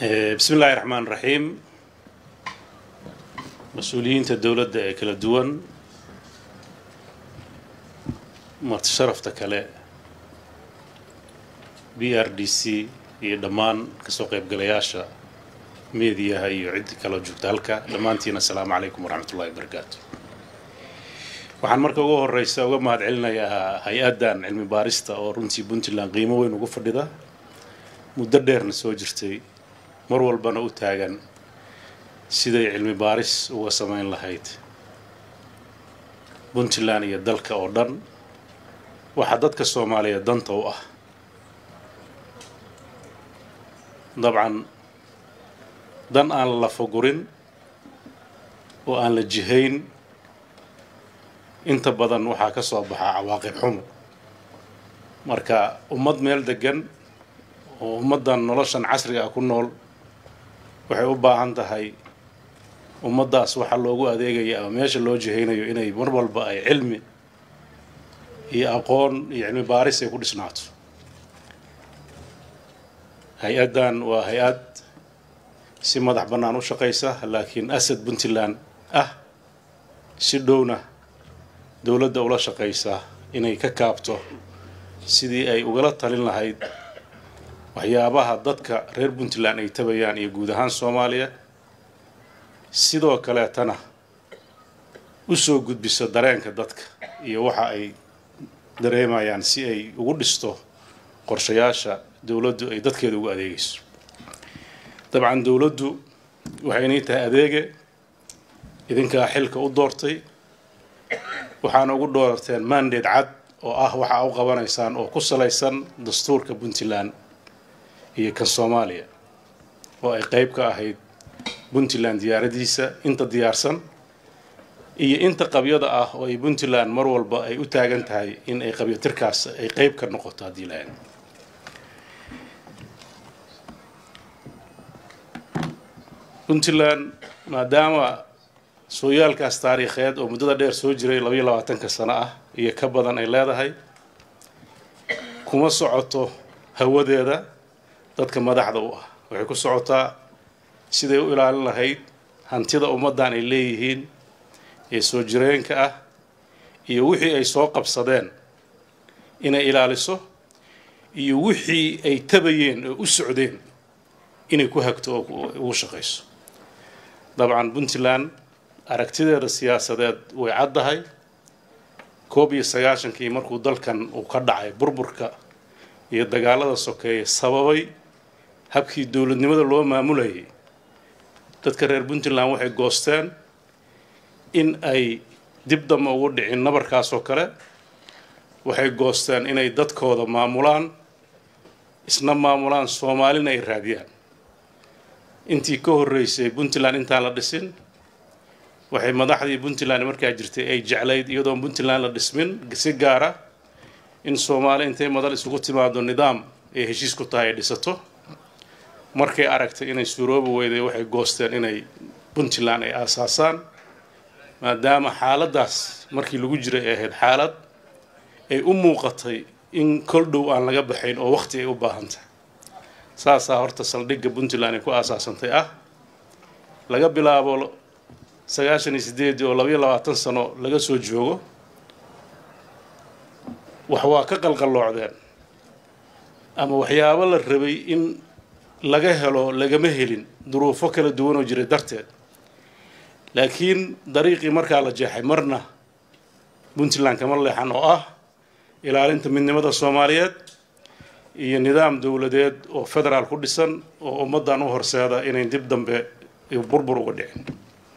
bismi illaahi raxmaan raxiim mas-uuliyiinta dowladda ee kala duwan marti sharafta kale b r d c iyo dhammaan kasoo qaybgalayaasha meediyaha iyo ciddi kaloo joogta halka dhammaantiina asalaamu calaykum waraxmat ullahi wabarakaatu waxaan marka ugu horeysa uga mahad celinayaa hay-addan cilmi baarista oo runtii puntland qiimo weyn ugu fadhida muddo dheerna soo jirtay mar walbana u taagan siday cilmi baaris uga samayn lahayd puntland iyo dalka oo dhan waxaa dadka soomaaliyeed danta u ah dabcan dan aan la lafagurin oo aan la jihayn inta badan waxaa ka soo baxaa cawaaqib xumo marka ummad meel degan oo ummaddan noloshan casriga ah ku nool waxay u baahan tahay ummaddaas waxaa loogu adeegaya ama meesha loo jihaynayo inay mar walba ay cilmi iyo aqoon iyo cilmi baaris ay ku dhisnaato hay-addan waa hay-ad si madax bannaan u shaqaysa laakiin asad puntland ah si dhowna dowladda ula shaqaysa inay ka kaabto sidii ay ugala talin lahayd waxyaabaha dadka reer puntland ay tabayaan iyo guud ahaan soomaaliya sidoo kaleetana u soo gudbiso dareenka dadka iyo waxa ay dareemayaan si ay ugu dhisto qorshayaasha dowladdu ay dadkeeda ugu adeegayso dabcan dowladdu waxay inay tahay adeege idinkaa xilka u doortay waxaana ugu doorteen mandate cad oo ah waxa u qabanaysaan oo ku salaysan dastuurka puntland iyo kan soomaaliya oo ay qayb ka ahayd puntland diyaaradiisa inta diyaarsan iyo inta qabyada ah oo ay puntland mar walba ay u taagan tahay in ay qabyatirkaas ay qayb ka noqoto haddii lahayd puntland maadaama sooyaalkaas taariikheed oo muddada dheer soo jiray labayo labaatanka sano ah iyo ka badan ay leedahay kuma socoto hawadeeda dadka madaxda u ah waxay ku socotaa siday u ilaalin lahayd hantida ummaddan ay leeyihiin ee soo jireenka ah iyo wixii ay soo qabsadeen inay ilaaliso iyo wixii ay tabayeen oo u socdeen inay ku hagto oo ugu shaqayso dabcan puntland aragtideeda siyaasadeed way caddahay koob iyo sagaashankii markuu dalkan uu ka dhacay burburka iyo dagaalada sokeeye sababay habkii dowladnimada loo maamulayay dadka reer puntland waxay goosteen in ay dib damba ugu dhicin nabarkaas oo kale waxay goosteen inay dadkooda maamulaan isna maamulaan soomaalina ay raadiyaan intii ka horreysay puntland intaan la dhisin waxay madaxdii puntland markaa jirtay ay jeclayd iyadoon puntland la dhismin si gaara in soomaali intay madal isugu timaado nidaam ay heshiis ku tahay ay dhisato markay aragtay inay suuroobi weyday waxay goosteen inay puntland ay aasaasaan maadaama xaaladdaas markii lagu jiray ay ahayd xaalad ay u muuqatay in kol dhow aan laga baxayn oo waqti ay u baahan tahay saasaa horta saldhigga puntland ay ku aasaasantay ah laga bilaabo sagaashan iyo sideedii oo labayo labaatan sano laga soo joogo wax waa ka qalqalloocdeen ama waxyaabo la rabay in laga helo lagama helin duruufo kala duwan oo jiray darteed laakiin dariiqii markaa la jeexay marna puntland kama leexan oo ah ilaalinta midnimada soomaaliyeed iyo nidaam dowladeed oo federaal ku dhisan oo ummaddan u horseeda inay dib dambe burbur uga dhicin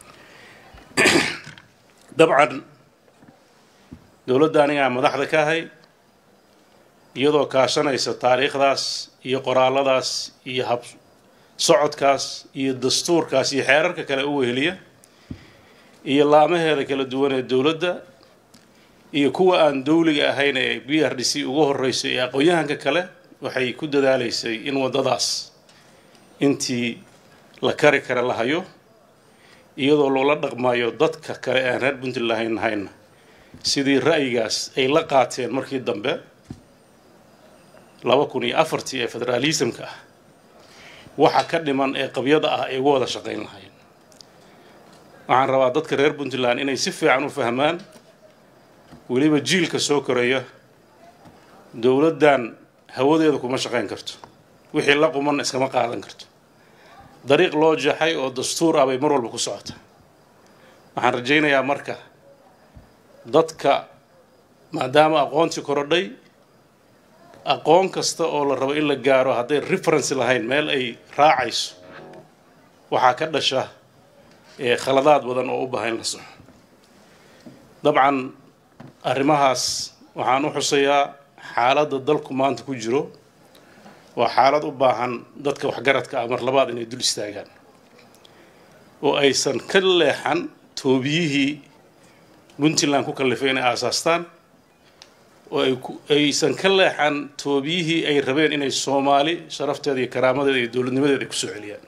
dabcan dowladda anigaa madaxda ka ahay iyadoo kaashanaysa taariikhdaas iyo qoraalladaas iyo hab socodkaas iyo dastuurkaas iyo xeerarka kale u weheliya iyo laamaheeda kala duwan ee dowladda iyo kuwa aan dowliga ahayn ee b r d c ugu horreyso ee aqoon-yahanka kale waxay ku dadaalaysay in waddadaas intii la kari kara la hayo iyadoo loola dhaqmayo dadka kale aan reer puntland lahayn nahayna sidii ra'yigaas ay la qaateen markii dambe laba kun iyo afartii ee federaalismka ah waxa ka dhiman ee qabyada ah ay uga wada shaqayn lahayn waxaan rabaa dadka reer puntland inay si fiican u fahmaan weliba jiilka soo koraya dowladdan hawadeeda kuma shaqayn karto wixii la quman iskama qaadan karto dariiq loo jeexay oo dastuur ah bay mar walba ku socota waxaan rajaynayaa marka dadka maadaama aqoontii korodhay aqoon kasta oo la rabo in la gaaro hadday reference lahayn meel ay raacayso waxaa ka dhasha khaladaad badan oo u baahan in la soxo dabcan arrimahaas waxaan u xusayaa xaaladda dalku maanta ku jiro waa xaalad u baahan dadka waxgaradka ah mar labaad inay dul istaagaan oo aysan ka leexan toobiyihii puntland ku kallifay inay aasaastaan oo aysan ka leexan toobiyihii ay rabeen inay soomaali sharafteeda iyo karaamadeeda iyo dowladnimadeeda ay kusoo celiyaan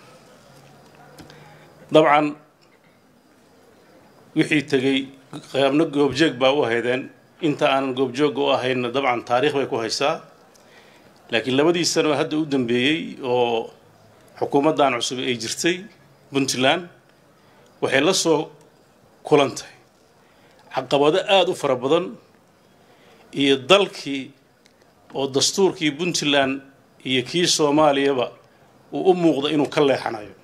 dabcan wixii tegey qaybno goobjeeg baa u ahaydeen inta aanan goobjoogga u ahaynna dabcan taariikh bay ku haysaa laakiin labadii sano hadda u dambeeyey oo xukuumaddan cusub ay jirtay puntland waxay la soo kulantay caqabado aada u fara badan iyo dalkii oo dastuurkii puntland iyo kii soomaaliyaba uu u muuqda inuu ka leexanayo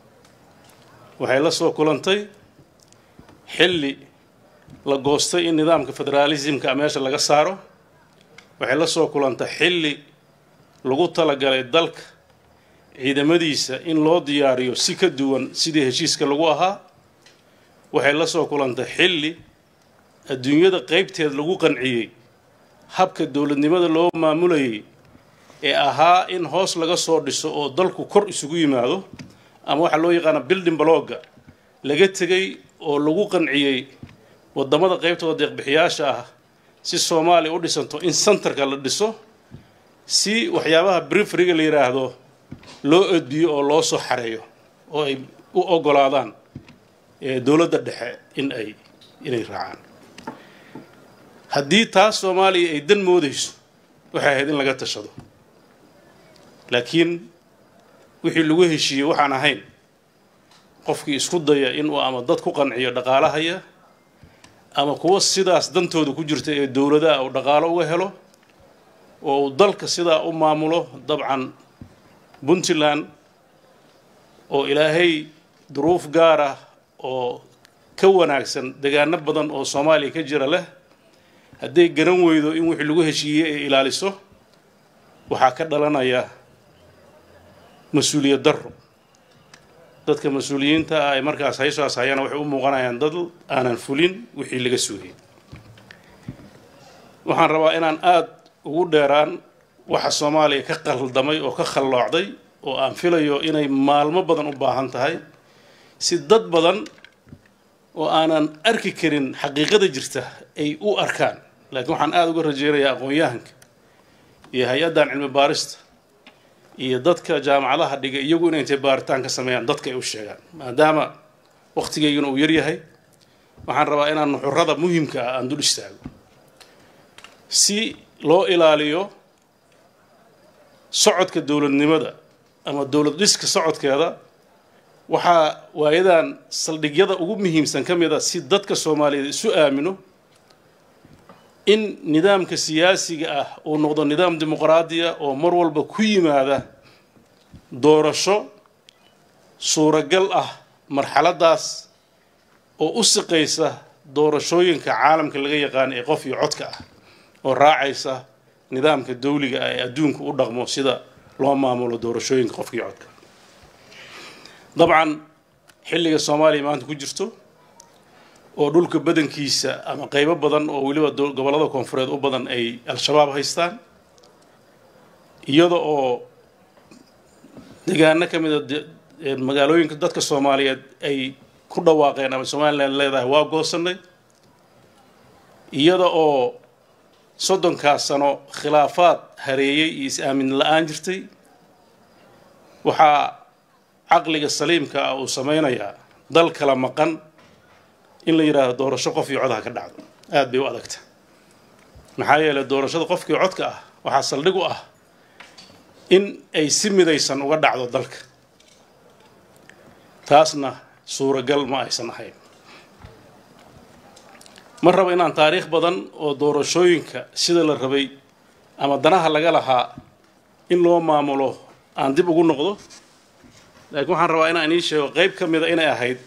waxay la soo kulantay xilli la goostay in nidaamka federaalismka meesha laga saaro waxay la soo kulantay xilli lagu talagalay dalka ciidamadiisa in loo diyaariyo si ka duwan sidii heshiiska lagu ahaa waxay la soo kulantay xilli adduunyada qaybteed lagu qanciyey habka dowladnimada loo maamulayay ee ahaa in hoos laga soo dhiso oo dalku kor isugu yimaado ama waxaa loo yaqaana building blogga laga tegay oo lagu qanciyey waddamada qaybtooda deeqbixiyaasha ah si soomaaliya u dhisanto in centerka la dhiso si waxyaabaha brifriga la yidhaahdo loo odbiyo oo loo soo xareeyo oo ay u ogolaadaan dowladda dhexe in ay inay raacaan haddii taas soomaaliya ay dan moodayso waxay ahayd in laga tashado laakiin wixii lagu heshiiyey waxaan ahayn qofkii isku daya inuu ama dad ku qanciyo dhaqaalahaya ama kuwa sidaas dantooda ku jirta ee dowladaha uu dhaqaalo uga helo oo uu dalka sidaa u maamulo dabcan puntland oo ilaahay duruuf gaar ah oo ka wanaagsan degaano badan oo soomaaliya ka jira leh hadday garan weydo in wixii lagu heshiiyey ay ilaaliso waxaa ka dhalanaya mas-uuliyad darro dadka mas-uuliyiinta ah ay markaas haysaas hayana waxay u muuqanayaan dad aanan fulin wixii laga sugayay waxaan rabaa inaan aada ugu dheeraan waxa soomaaliya ka qaldamay oo ka khalloocday oo aan filayo inay maalmo badan u baahan tahay si dad badan oo aanan arki karin xaqiiqada jirta ay u arkaan laakiin waxaan aada uga rajeynayaa aqoon-yahanka iyo hay-addan cilmi baarista iyo dadka jaamacadaha dhiga iyagu inay intay baaritaan ka sameeyaan dadka ay u sheegaan maadaama wakhtigaygana uu yaryahay waxaan rabaa inaan nuxurada muhimka ah aan dul istaago si loo ilaaliyo socodka dowladnimada ama dowlad dhiska socodkeeda waxaa waayadan saldhigyada ugu muhiimsan ka mid a si dadka soomaaliyeed isu aamino in nidaamka siyaasiga ah uu noqdo nidaam dimuqraadiya oo mar walba ku yimaada doorasho suuragal ah marxaladaas oo u siqaysa doorashooyinka caalamka laga yaqaano ee qof iyo codka ah oo raacaysa nidaamka dawliga ah ee adduunka u dhaqmo sida loo maamulo doorashooyinka qofka iyo codka dabcan xilliga soomaaliya maanta ku jirto oo dhulka badankiisa ama qaybo badan oo weliba gobollada koonfureed u badan ay al-shabaab haystaan iyada oo degaano ka mid a magaalooyinka dadka soomaaliyeed ay ku dhawaaqeen ama somalilan leedahay waa goosanay iyada oo soddonkaas sano khilaafaad hareeyey iyo is-aamin la-aan jirtay waxaa caqliga saliimka ah uu sameynayaa dal kala maqan in la yidhaahdo doorasho qof iyo cod ha ka dhacdo aada bay u adagta maxaa yeelay doorashada qofkii codka ah waxaa saldhig u ah in ay si midaysan uga dhacdo dalka taasna suuragal ma aysan ahayn ma rabo inaan taariikh badan oo doorashooyinka sida la rabay ama danaha laga lahaa in loo maamulo aan dib ugu noqdo laakiin waxaan rabaa inaan idiin sheego qayb ka mida inay ahayd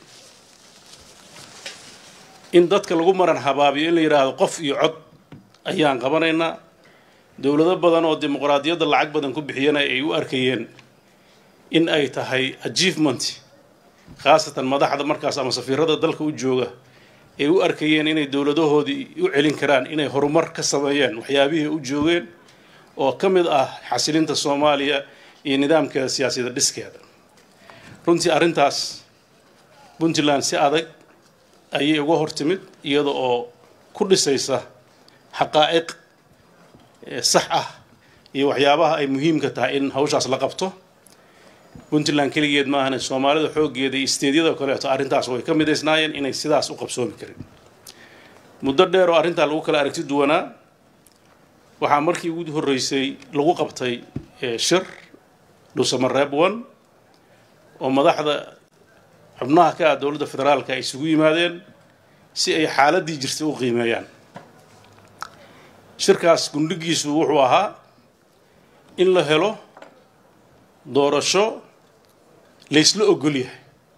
in dadka lagu maran habaabiyo in la yidhaahdo qof iyo cod ayaan qabanaynaa dowlado badan oo dimuqraadiyadda lacag badan ku bixiyana ay u arkayeen in ay tahay achievement khaasatan madaxda markaas ama safiirada dalka u jooga ay u arkayeen inay dowladahoodii u celin karaan inay horumar ka sameeyeen waxyaabihii u joogeen oo ka mid ah xasilinta soomaaliya iyo nidaamkeeda siyaasiyada dhiskeeda runtii arrintaas puntland si adag ayay uga hortimid iyada oo ku dhisaysa xaqaa'iq sax ah iyo waxyaabaha ay muhiimka tahay in hawshaas la qabto puntland keligeed maahane soomaalida xooggeeda iyo isteedyada kaleeto arrintaas way ka midaysnaayeen inay sidaas u qabsoomi karin muddo dheer oo arrintaa lagu kala aragti duwanaa waxaa markii ugu horreysay lagu qabtay shir dhuusamareeb one oo madaxda xubnaha ka ah dowladda federaalka ay isugu yimaadeen si ay xaaladdii jirtay u qiimeeyaan shirkaas gundhigiisu wuxuu ahaa in la helo doorasho laysla ogol yahay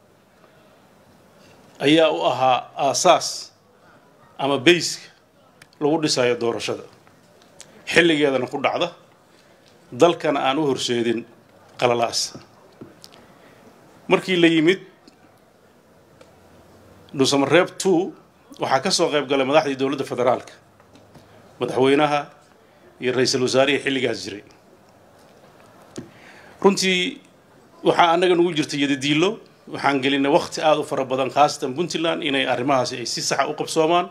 ayaa u ahaa aasaas ama bayska lagu dhisayo doorashada xilligeedana ku dhacda dalkana aan u horseedin qalalaas markii la yimid dhuusamareeb two waxaa ka soo qayb galay madaxdii dowladda federaalka madaxweynaha iyo ra-iisul wasaarihii xilligaas jiray runtii waxaa annaga nugu jirta yadadiilo waxaan gelinay wakti aada u fara badan khaasatan puntland inay arrimahaasi ay si saxa u qabsoomaan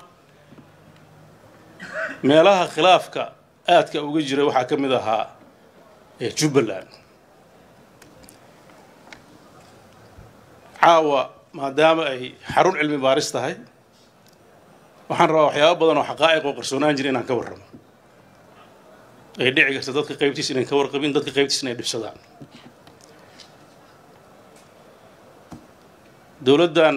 meelaha khilaafka aadka uga jira waxaa ka mid ahaa jubbaland caawa maadaama ay xarun cilmi baaris tahay waxaan rabaa waxyaaba badan oo xaqaa'iq oo qarsoonaan jira inaan ka warramo ay dhici karta dadka qaybtiis inayn ka warqabin dadka qaybtiis inay dhibsadaan dowladdan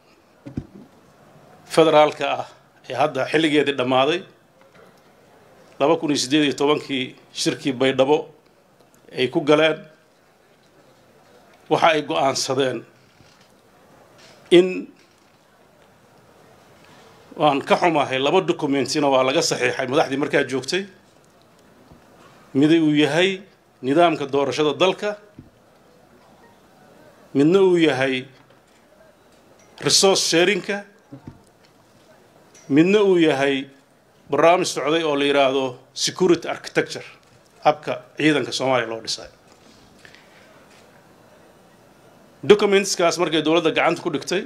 federaalka ah ee hadda xilligeedii dhammaaday laba kun iyo siddeed iyo tobankii shirkii baydhabo ay ku galeen waxa ay go-aansadeen in waan ka xumahay laba documentina waa laga saxiixay madaxdii markaa joogtay miday uu yahay nidaamka doorashada dalka midna uu yahay resource sharinka midna uu yahay barnaamij socday oo la yidhaahdo security architecture habka ciidanka soomaaliya loo dhisay documentskaas markay dowladda gacanta ku dhigtay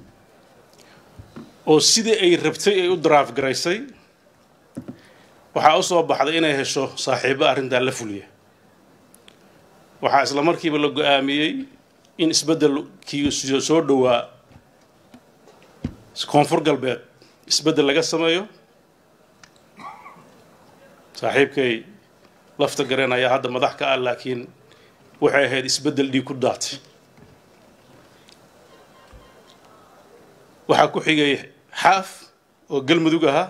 oo sidii ay rabtay ay u daraaf garaysay waxaa u soo baxday inay hesho saaxiibo arrintaa la fuliya waxaa isla markiiba la go-aamiyey in isbeddelkii soo dhowaa koonfur galbeed isbeddel laga sameeyo saaxiibkay lafta gareen ayaa hadda madax ka ah laakiin waxay ahayd isbeddel dhiig ku daatay waxaa ku xigay xaaf oo galmudug ahaa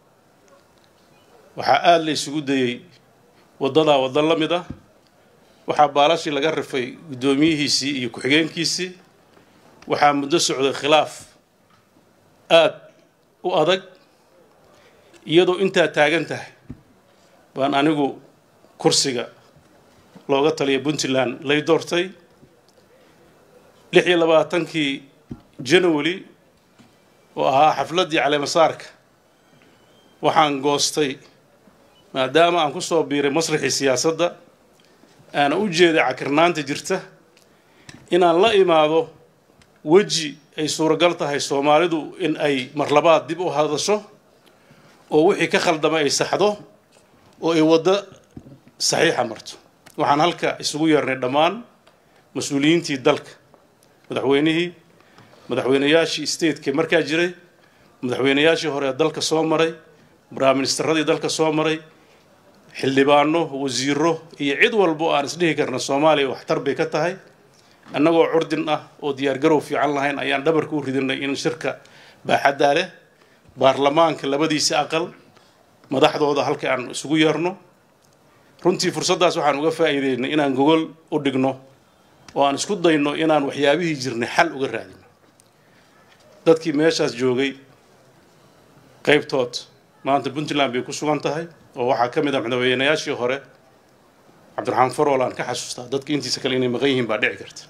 waxaa aada la isugu dayey waddadaa waddo la mid ah waxaa baalashii laga rifay guddoomiyihiisii iyo ku-xigeenkiisii waxaa muddo socday khilaaf aada u adag iyadoo intaa taagan tahay baan anigu kursiga looga taliya puntland lay doortay lix iyo labaatankii january oo ahaa xafladdii caleemasaarka waxaan goostay maadaama aan ku soo biiray masraxii siyaasadda aana u jeeday cakirnaanta jirta inaan la imaado weji ay suuragal tahay soomaalidu in ay marlabaad dib u hadasho oo wixii ka khaldamay ay saxdo oo ay waddo saxiixa marto waxaan halka isugu yeernay dhammaan mas-uuliyiintii dalka madaxweynihii madaxweynayaashii stateka markaa jiray madaxweynayaashii hore ee dalka soo maray braaministaradii dalka soo maray xildhibaano wasiiro iyo cid walba oo aan isdhihi karna soomaaliya waxtar bay ka tahay annagoo curdin ah oo diyaargarow fiican lahayn ayaan dhabarka u ridinay in shirka baaxaddaa leh baarlamaanka labadiisa aqal madaxdooda halka aan isugu yeerno runtii fursaddaas waxaan uga faa'iideynay inaan gogol u dhigno oo aan isku dayno inaan waxyaabihii jirnay xal uga raadino dadkii meeshaas joogay qaybtood maanta puntland bay ku sugan tahay oo waxaa ka mid ah madaxweynayaashii hore cabdiraxmaan farol aan ka xasuustaa dadka intiisa kale inay maqan yihiin baa dhici karta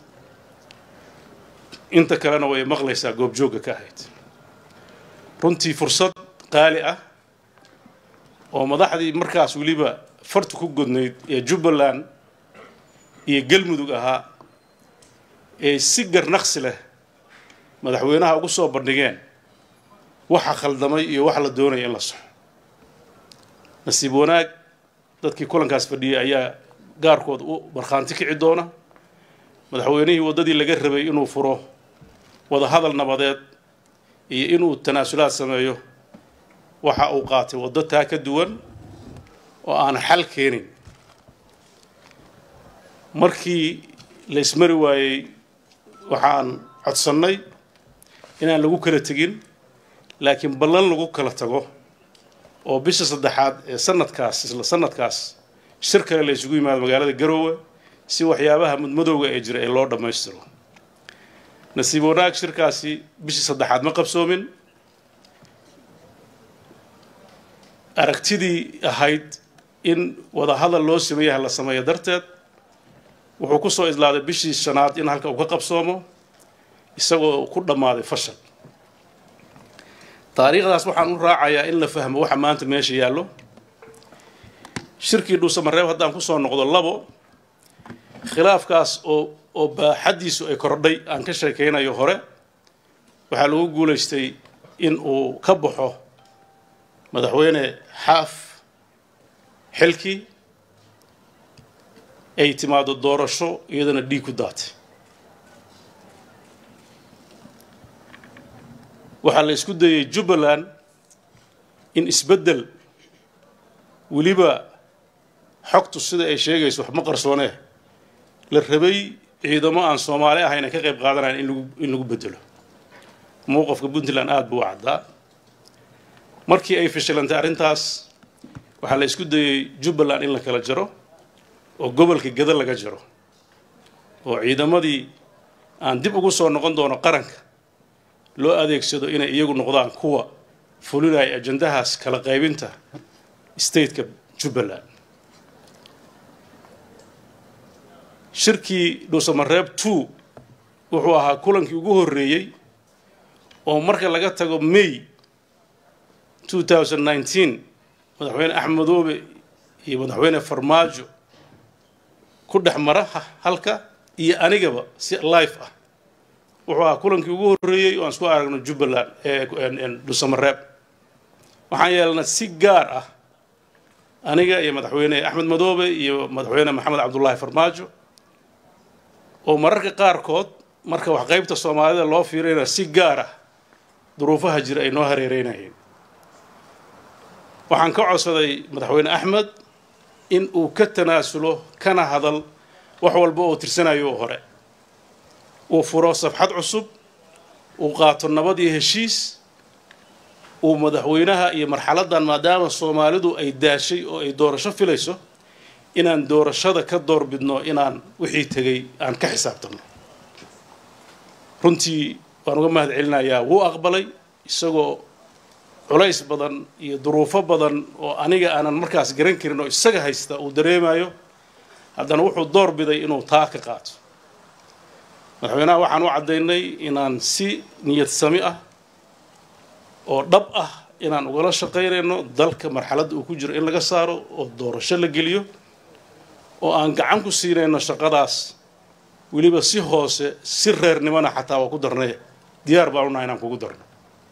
inta kalena way maqlaysaa goobjoogga ka ahayd runtii fursad qaali ah oo madaxdii markaas weliba fartu ku godnayd ee jubbaland iyo galmudug ahaa ee si garnaqsi leh madaxweynaha ugu soo bandhigeen waxa khaldamay iyo waxa la doonaya in la soxo nasiib wanaag dadkii kulankaas fadhiyay ayaa gaarkood u markhaanti kici doona madaxweynihii waddadii laga rabay inuu furo wadahadal nabadeed iyo inuu tanaasulaad sameeyo waxa uu qaatay waddo taa ka duwan oo aan xal keenin markii la ismari waayey waxaan codsannay inaan lagu kala tegin laakiin ballan lagu kala tago oo bisha saddexaad ee sanadkaas isla sanadkaas shir kale la isugu yimaado magaalada garoowe si waxyaabaha mudmadowga ee jira ee loo dhammaystiro nasiib wanaag shirkaasi bishii saddexaad ma qabsoomin aragtidii ahayd in wadahadal loo sameeyaha la sameeyo darteed wuxuu ku soo islaaday bishii shanaad in halka uu ka qabsoomo isagoo ku dhammaaday fashal taariikhdaas waxaan u raacayaa in la fahmo waxa maanta meesha yaallo shirkii dhuusamareeb haddaan kusoo noqdo labo khilaafkaas oo oo baaxaddiisu ay kordhay aan ka sheekaynayo hore waxaa lagu guulaystay in uu ka baxo madaxweyne xaaf xilkii ay timaado doorasho iyadana dhiig ku daatay waxaa la isku dayey jubbaland in isbeddel weliba xogtu sida ay sheegayso wax ma qarsoonee la rabay ciidamo aan soomaali ahayn ay ka qayb qaadanayan in lagu in lagu beddelo mowqafka puntland aada buu u caddaa markii ay fashilantay arrintaas waxaa la isku dayey jubbaland in la kala jaro oo gobolka gada laga jaro oo ciidamadii aan dib ugu soo noqon doono qaranka loo adeegsado inay iyagu noqdaan kuwa fulinaya ajandahaas kala qaybinta stateka jubbaland shirkii dhuusamareeb two wuxuu ahaa kulankii ugu horreeyey oo marka laga tago may two thousand nineteen madaxweyne axmedoobe iyo madaxweyne farmaajo ku dhex mara halka iyo anigaba si life ah wuxuu ahaa kulankii ugu horreeyey oo aan isku aragno jubbaland dhuusamareeb waxaan yeelnay si gaar ah aniga iyo madaxweyne axmed madoobe iyo madaxweyne maxamed cabdullaahi farmaajo oo mararka qaarkood marka wax qaybta soomaalida loo fiirayna si gaar ah duruufaha jira ay noo hareereynayeen waxaan ka codsaday madaxweyne axmed in uu ka tanaasulo kana hadal wax walba oo tirsanayo oo hore uu furo safxad cusub uu qaato nabad iyo heshiis uu madaxweynaha iyo marxaladdan maadaama soomaalidu ay daashay oo ay doorasho filayso inaan doorashada ka doorbidno inaan wixii tegay aan ka xisaabtanno runtii waan uga mahad celinayaa wuu aqbalay isagoo culays badan iyo duruufo badan oo aniga aanan markaas garan karin oo isaga haysta uu dareemayo haddana wuxuu door biday inuu taa ka qaato madaxweynaha waxaan u caddaynay inaan si niyad sami ah oo dhab ah inaan ugala shaqaynayno dalka marxaladda uu ku jiro in laga saaro oo doorasho la geliyo oo aan gacan ku siinayno shaqadaas weliba si hoose si reernimona xataa waa ku darnay diyaar baan unahay inaan kugu darno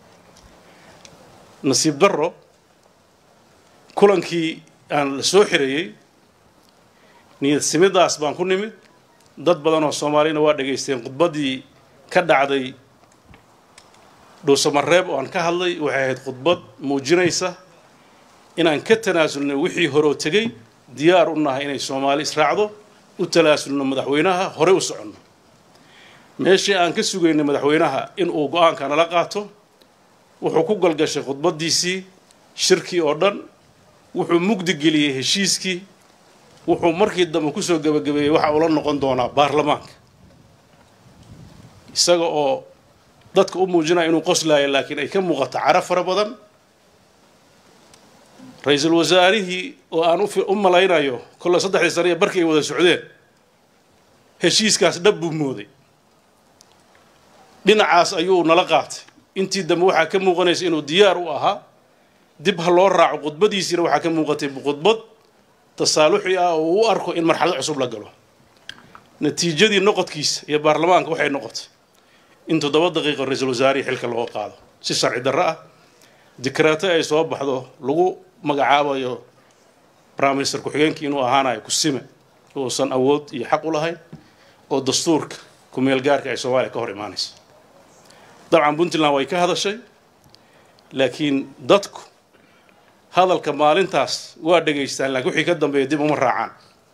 nasiib darro kulankii aan la soo xirayey niyad simidaas baan ku nimid dad badan oo soomaaliyana waa dhegaysteen khudbaddii ka dhacday dhuusamareeb oo aan ka hadlay waxay ahayd khudbad muujinaysa inaan ka tanaasulnay wixii horoo tegey diyaar u nahay inay soomaali israacdo u talaasulno madaxweynaha horey u soconno meeshii aan ka sugaynay madaxweynaha in uu go-aanka nala qaato wuxuu ku galgashay khudbaddiisii shirkii oo dhan wuxuu mugdi geliyey heshiiskii wuxuu markii dambe kusoo gebagabeeyey waxa uu la noqon doonaa baarlamaanka isaga oo dadka u muujinaya inuu qoslaayo laakiin ay ka muuqato cara fara badan ra-iisul wasaarihii oo aan u malaynayo kolle saddexdii sane iyo barkii ay wada socdeen heshiiskaas dhab buu mooday dhinacaas ayuu nala qaatay intii dambe waxaa ka muuqanaysa inuu diyaar u ahaa dib ha loo raaco khudbadiisiina waxaa ka muuqatay khudbad tasaaluxi ah oo uu u arko in marxalad cusub la galo natiijadii noqodkiisa iyo baarlamaanka waxay noqotay in toddoba daqiiqo ra-iisul wasaarihii xilka looga qaado si sharci darro ah dikraato ay soo baxdo lagu magacaabayo prime minister ku-xigeenkii inuu ahaanayo kusime uusan awood iyo xaq u lahayn oo dastuurka kumeel gaarka ay soomaaliya ka hor imaanaysa dabcan puntland way ka hadashay laakiin dadku hadalka maalintaas waa dhegaystaan laakiin wixii ka dambeeya dib uma raacaan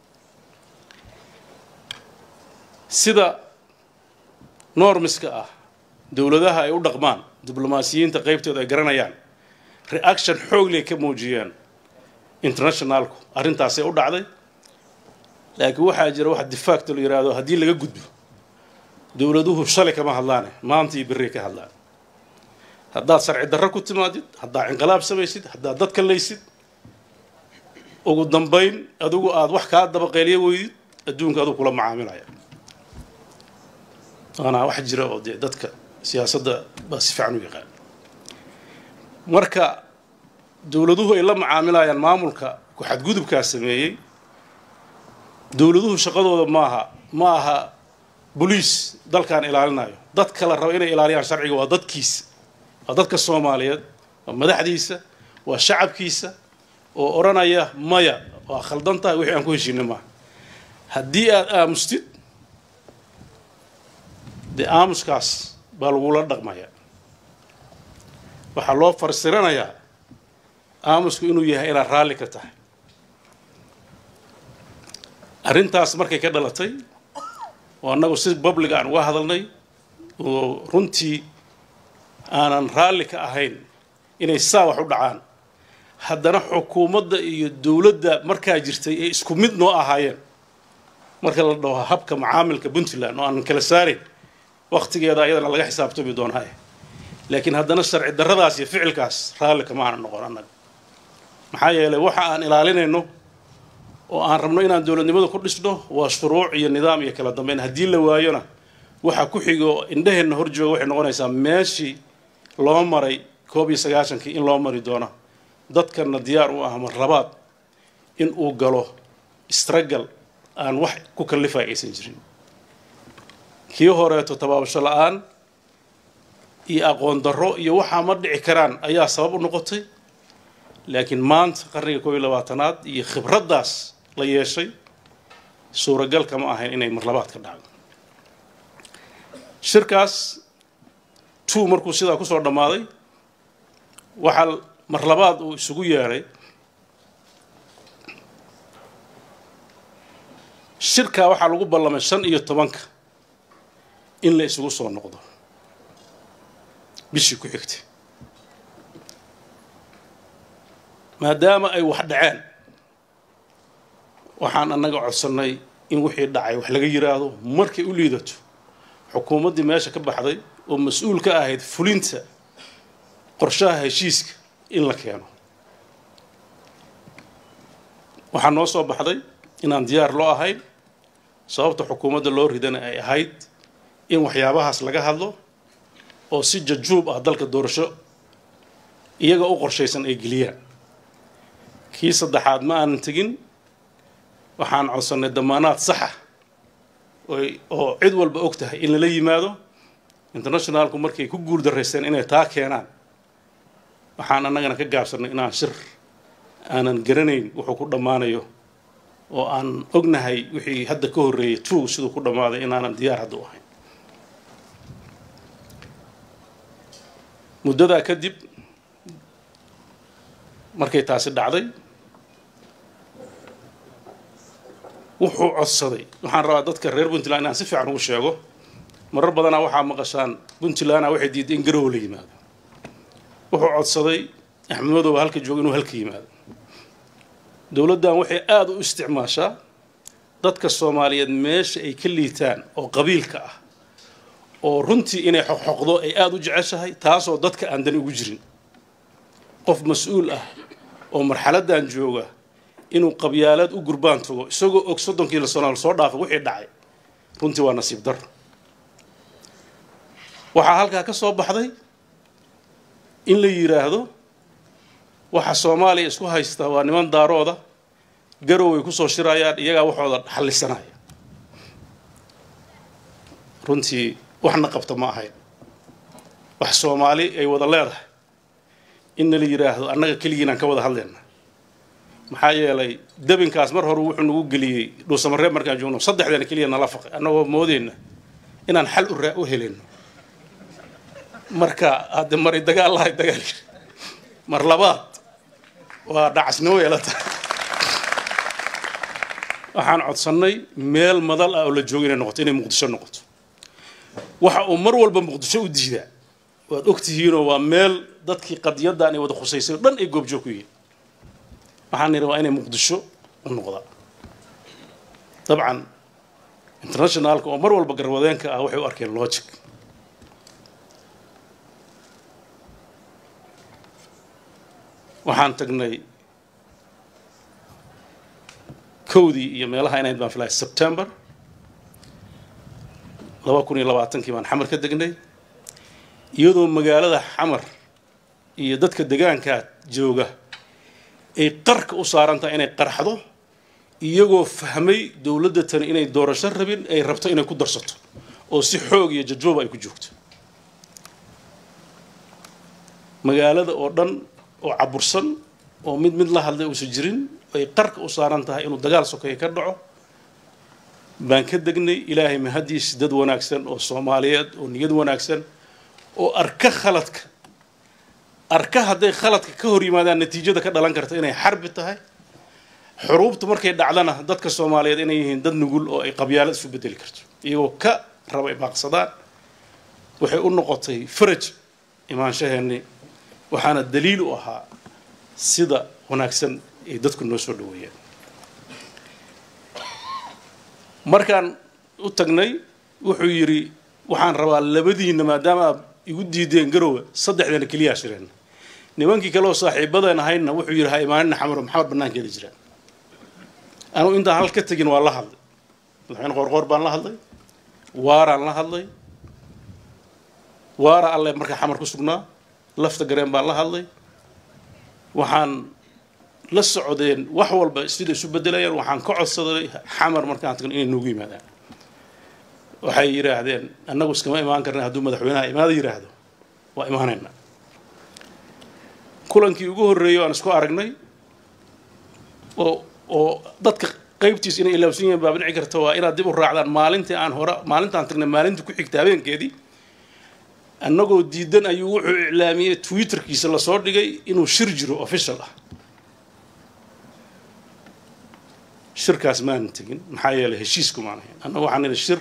sida normiska ah dowladaha ay u dhaqmaan diblomaasiyiinta qaybtooda ay garanayaan reaction xoogley ka muujiyeen internationalku arrintaasay u dhacday laakiin waxaa jira wax difaacto la yidhaahdo haddii laga gudbo dowladuhu shalay kama hadlaane maanta iyo berrey ka hadlaan haddaad sharci darro ku timaadid haddaad inqilaab samaysid haddaad dadka laysid ugu dambayn adigu aada wax kaa dabaqeeliyo weydid adduunka aduu kula macaamilaya waana wax jira oo dee dadka siyaasadda baa si fiican u yaqaan marka dowladuhu ay la macaamilayaan maamulka ku xadgudubkaa sameeyey dowladuhu shaqadooda maaha ma aha boliis dalkan ilaalinayo dad kala raba inay ilaaliyaan sharciga waa dadkiisa waa dadka soomaaliyeed waa madaxdiisa waa shacabkiisa oo odhanaya maya waa khaldan tahay wixii aan ku heshiina maaha haddii aada aamustid dee aamuskaas baa lagula dhaqmayaa waxaa loo farsiranayaa aamusku inuu yahay inaad raalli ka tahay arrintaas markay ka dhalatay oo annagu si public aan uga hadalnay oo runtii aanan raalli ka ahayn inay saa wax u dhacaan haddana xukuumadda iyo dowladda markaa jirtay ay isku mid noo ahaayeen marka la dhaho habka macaamilka puntland oo aanan kala saarayn waktigeeda ayadana laga xisaabtami doonaaye laakiin haddana sharci darradaas iyo ficilkaas raalli kama aanan noqon annaga maxaa yeelay waxa aan ilaalinayno oo aan rabno inaan dowladnimada ku dhisno waa shuruuc iyo nidaam iyo kala dambeyn haddii la waayona waxa ku xigo indhaheenna hor jooga waxay noqonaysaa meeshii loo maray koob iyo sagaashankii in loo mari doono dadkana diyaar u ah mar labaad in uu galo istragal aan wax ku kallifaya aysan jirin kii horeeto tabaabasho la-aan iyo aqoon darro iyo waxaa ma dhici karaan ayaa sabab u noqotay laakiin maanta qarniga koob iyo labaatanaad iyo khibraddaas la yeeshay suuragal kama ahayn inay marlabaad ka dhacdo shirkaas two markuu sidaa kusoo dhammaaday waxaa marlabaad uu isugu yeedhay shirkaa waxaa lagu ballamay shan iyo tobanka in la isugu soo noqdo bishii ku xigtay maadaama ay wax dhaceen waxaan annaga codsannay in wixii dhacay wax laga yidhaahdo markay u liidato xukuumaddii meesha ka baxday oo mas-uul ka ahayd fulinta qorshaha heshiiska in la keeno waxaa noo soo baxday inaan diyaar loo ahayn sababta xukuumadda loo ridana ay ahayd in waxyaabahaas laga hadlo oo si jajuub ah dalka doorasho iyaga u qorshaysan ay geliyaan kii saddexaad ma aanan tegin waxaan codsannay damaanaad saxa oo cid walba og tahay in lala yimaado internationalku markay ku guul daraysteen inay taa keenaan waxaan annagana ka gaabsannay inaan shir aanan garanayn wuxuu ku dhammaanayo oo aan ognahay wixii hadda ka horreeyay tuug siduu ku dhammaaday inaanan diyaar hadda u ahayn muddadaa kadib markay taasi dhacday wuxuu codsaday waxaan rabaa dadka reer puntland inaan si fiican ugu sheego marar badanaa waxaa maqashaan puntlandna waxay diiday in garowe la yimaado wuxuu codsaday axmed madoobe halka jooga inuu halka yimaado dowladdan waxay aada u isticmaashaa dadka soomaaliyeed meesha ay ka liitaan oo qabiilka ah oo runtii inay xoqxoqdo ay aada u jeceshahay taasoo dadka aan dani ugu jirin qof mas-uul ah oo marxaladdan jooga inuu qabyaalaad u gurbaan tago isagoo og soddonkii la sano soo dhaafay wixii dhacay runtii waa nasiib dar waxaa halkaa ka soo baxday in la yidhaahdo waxa soomaaliya isku haysta waa niman daarooda garoway kusoo shirayaan iyagaa waxooda xallisanaya runtii waxna qabta ma ahayn wax soomaali ay wada leedahay inna la yidhaahdo annaga keligiinaan ka wada hadlayna maxaa yeelay debinkaas mar hore wuxuu nagu geliyey dhuusamareeb markaan joogno saddexdeena keliya nala faqay annagoo moodeyna inaan xal u raa u helayno marka hadde mari dagaal lahay dagaal yiri mar labaad waa dhacasnimo yeela tahay waxaan codsannay meel madal ah oo la joogo inay noqoto inay muqdisho noqoto waxa uu mar walba muqdisho u diidaa waad og tihiinoo waa meel dadkii qadiyaddan ay wada khusaysay o dhan ay goobjoog ku yihiin waxaan nidhi waa inay muqdisho u noqdaan dabcan internationalka oo mar walba garwadeenka ah waxay u arkeen logic waxaan tagnay kowdii iyo meelaha inayd baan filaya september laba kun iyo labaatankii baan xamar ka degnay iyadoo magaalada xamar iyo dadka degaankaa jooga ay qarka u saaran tahay inay qarxdo iyagoo fahmay dowladda tani inay doorasho rabin ay rabto inay ku darsato oo si xoog iyo jajbooba ay ku joogto magaalada oo dhan oo cabursan oo mid mid la hadlay uusan jirin ay qarka u saaran tahay inuu dagaal sokeeya ka dhaco baan ka degnay ilaahay mahadiis dad wanaagsan oo soomaaliyeed oo niyad wanaagsan oo arka khaladka arka hadday khaladka ka hor yimaadaan natiijada ka dhalan karta inay xarbi tahay xuruubta markay dhacdana dadka soomaaliyeed inay yihiin dad nugul oo ay qabyaalad isu bedeli karto iyagoo ka raba imaaqsadaan waxay u noqotay faraj imaanshaheennii waxaana daliil u ahaa sida wanaagsan ay dadku noo soo dhaweeyeen markaan u tagnay wuxuu yidhi waxaan rabaa labadiinna maadaama aad igu diideen garowe saddexdeena keliyaa shireen nimankii kale oo saaxiibadeen ahaydna wuxuu yidhi ha imaanina xamaro maxamed bannaankeeda jiraan anugu intaan hal ka tegin waa la hadlay madaxweyne qoorqoor baan la hadlay waaraan la hadlay waara alle markaa xamar ku sugnaa lafta gareen baan la hadlay waxaan la socdeen wax walba sida isu bedelayaan waxaan ka codsaday xamar markaan tagno inay noogu yimaadaan waxay yidhaahdeen annagu iskama imaan karna hadduu madaxweynaha imaada yidhaahdo waa imaanaynaa kulankii ugu horreeyay aan isku aragnay oo oo dadka qaybtiis inay ilaabsan yihiin baa dhici karta waa inaad dib u raacdaan maalintii aan hore maalintaan tagnay maalintii ku xigta habeenkeedii annagoo diidan ayuu wuxuu iclaamiyey twitterkiisa lasoo dhigay inuu shir jiro official ah shirkaas maanan tegin maxaa yeelay heshiisku maan ahayn annagu waxaan nidhi shir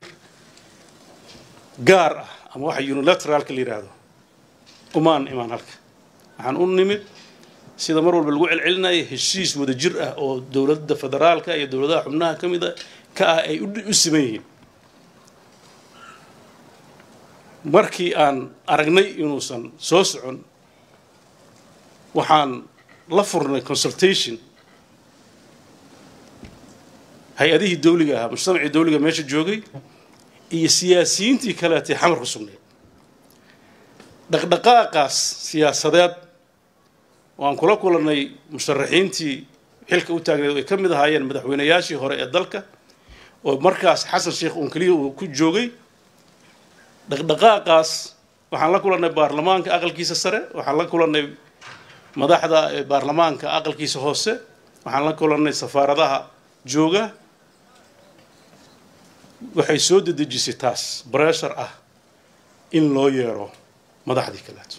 gaar ah ama waxa unilateraalka la yidhaahdo umaan imaan halka waxaan u nimid sida mar walba lagu celcelinaya heshiis wada jir ah oo dowladda federaalka iyo dowladaha xubnaha ka mida ka ah ay u siman yihiin markii aan aragnay inuusan soo socon waxaan la furnay consultation hay-adihii dawliga ahaa mujtamacii dawliga meesha joogay iyo siyaasiyiintii kaleetay xamar ku sugnayd dhaqdhaqaaqaas siyaasadeed waan kula kulannay musharaxiintii xilka u taagneed ay ka mid ahaayeen madaxweynayaashii hore ee dalka oo markaas xasan sheekh uun keliya uu ku joogay dhaqdhaqaaqaas waxaan la kulannay baarlamaanka aqalkiisa sare waxaan la kulannay madaxda baarlamaanka aqalkiisa hoose waxaan la kulannay safaaradaha jooga waxay soo dedejisay taas breshar ah in loo yeero madaxdii kaleeto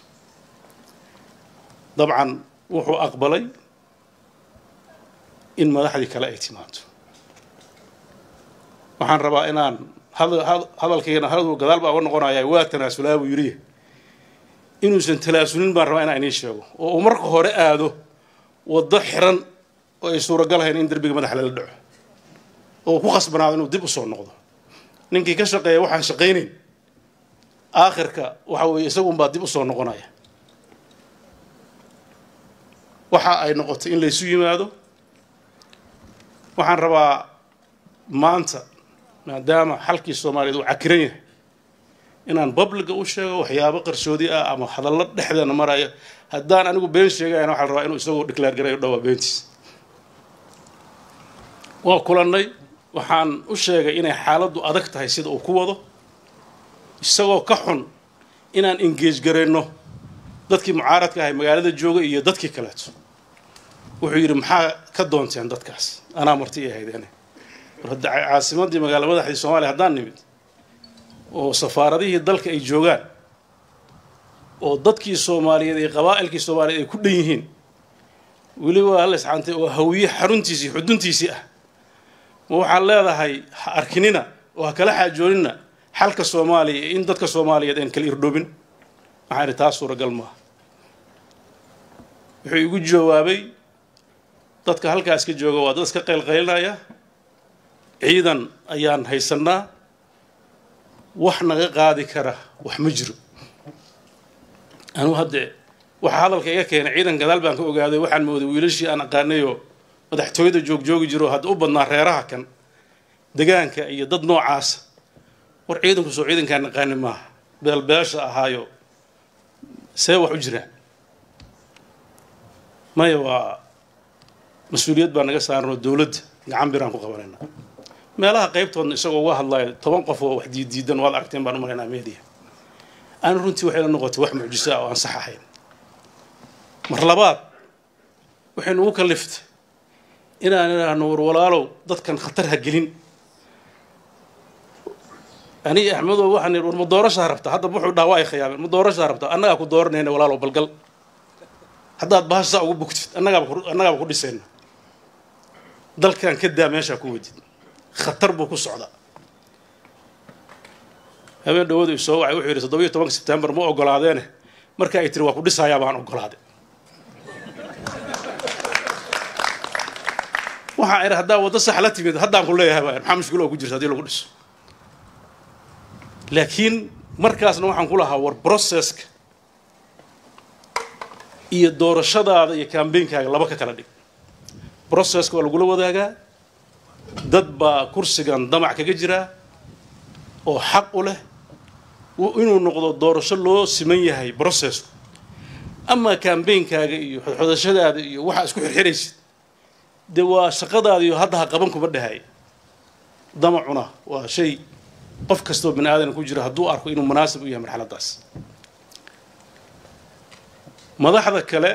dabcan wuxuu aqbalay in madaxdii kale ay timaado waxaan rabaa inaan hadalkayna hadal gadaal baa uga noqonaya waa tanaasulaa buu yidhi inuusan talaasulin baan rabaa inaan idiin sheego oo uu marka hore aado waddo xiran oo ay suuragalahayn in derbiga madaxa lala dhaco oo ku khasbanaado inuu dib u soo noqdo ninkii ka shaqeeya waxaan shaqaynayn aakhirka waxa weeye isagunbaa dib u soo noqonaya waxa ay noqotay in laysu yimaado waxaan rabaa maanta maadaama xalkii soomaaliyeed uu cakiran yahay inaan babliga u sheego waxyaabo qarsoodi ah ama hadallo dhexdeena maraya haddaan anigu been sheegayana waxaa la rabaa inuu isagoo declaar garayo dhowaa beentiis waa kulannay waxaan u sheegay inay xaaladdu adag tahay sida uu ku wado isagoo ka xun inaan engeej garayno dadkii mucaaradka ahay magaalada jooga iyo dadkii kaleeto wuxuu yidhi maxaa ka doonteen dadkaas anaa marti i ahaydeene war hadda caasimaddii magaala madaxdii soomaaliya haddaan nimid oo safaaradihii dalka ay joogaan oo dadkii soomaaliyeed iyo qabaa'ilkii soomaaliyeed ay ku dhan yihiin weliba hal isxaantay oo hawiye xaruntiisii xuduntiisii ah ma waxaad leedahay ha arkinina oo ha kala xaajoonina xalka soomaaliya in dadka soomaaliyeed aan kala irdhoobin waxaan idhi taas suuragal maaha wuxuu igu jawaabay dadka halkaas ka jooga waa dad iska qaylqaylinaya ciidan ayaan haysannaa wax naga qaadi kara wax ma jiro anuu haddee waxaa hadalka iga keenay ciidan gadaal baan ka ogaaday waxaan mooday wiilashii aan aqaanayoo madaxtooyada joogjoogi jiro hadda u badnaa reeraha kan degaanka iyo dad noocaasa war ciidanku soo ciidankaan naqaani maaha beelbeesha ahaayo see wax u jiraan maya waa mas-uuliyad baa naga saaran oo dowladda gacan biraan ku qabanayna meelaha qaybtoodna isagoo uga hadlayo toban qof oo wax diiddiidan waad aragteen baan u malaynaa media aan runtii waxay la noqotay wax mucjiso ah oo aan sax ahayn mar labaad waxay nugu kaliftay inaan idhaahno war walaalow dadkan khatar ha gelin aniga axmedow waxaan idhi war ma doorashaa rabta hadda wuxuu dhaha waa ay khiyaameen ma doorashaa rabta annagaa ku dooranayna walaalow balgal haddaad bahashaa ugu bugtid annagaaba annagaaba ku dhisayna dalkan ka daa meeshaa ku wadid khatar buu ku socdaa habeen dhawadu i soo wacay wuxuu yidhi toddobiyo tobanka sebtembar ma ogolaadeene marka ay tiri waa ku dhisayaa baan ogolaaday waxaan idhi haddaa waddo sax la timid haddaan ku leeyahay baa maxaa mushkilo oo ku jirta hadii lagu dhiso laakiin markaasna waxaan ku lahaa war processka iyo doorashadaada iyo kambeynkaaga laba ka kala dhig processka waa lagula wadaagaa dad baa kursigan damac kaga jiraa oo xaq u leh inuu noqdo doorasho loo siman yahay processku amaa kambeynkaaga iyo xodxodashadaada iyo waxaa isku xirxiraysid dee waa shaqadaada iyo hadda ha qaban kuma dhahay damacuna waa shay qof kastoo bani aadan ku jira hadduu arko inuu munaasib u yahay marxaladdaas madaxda kale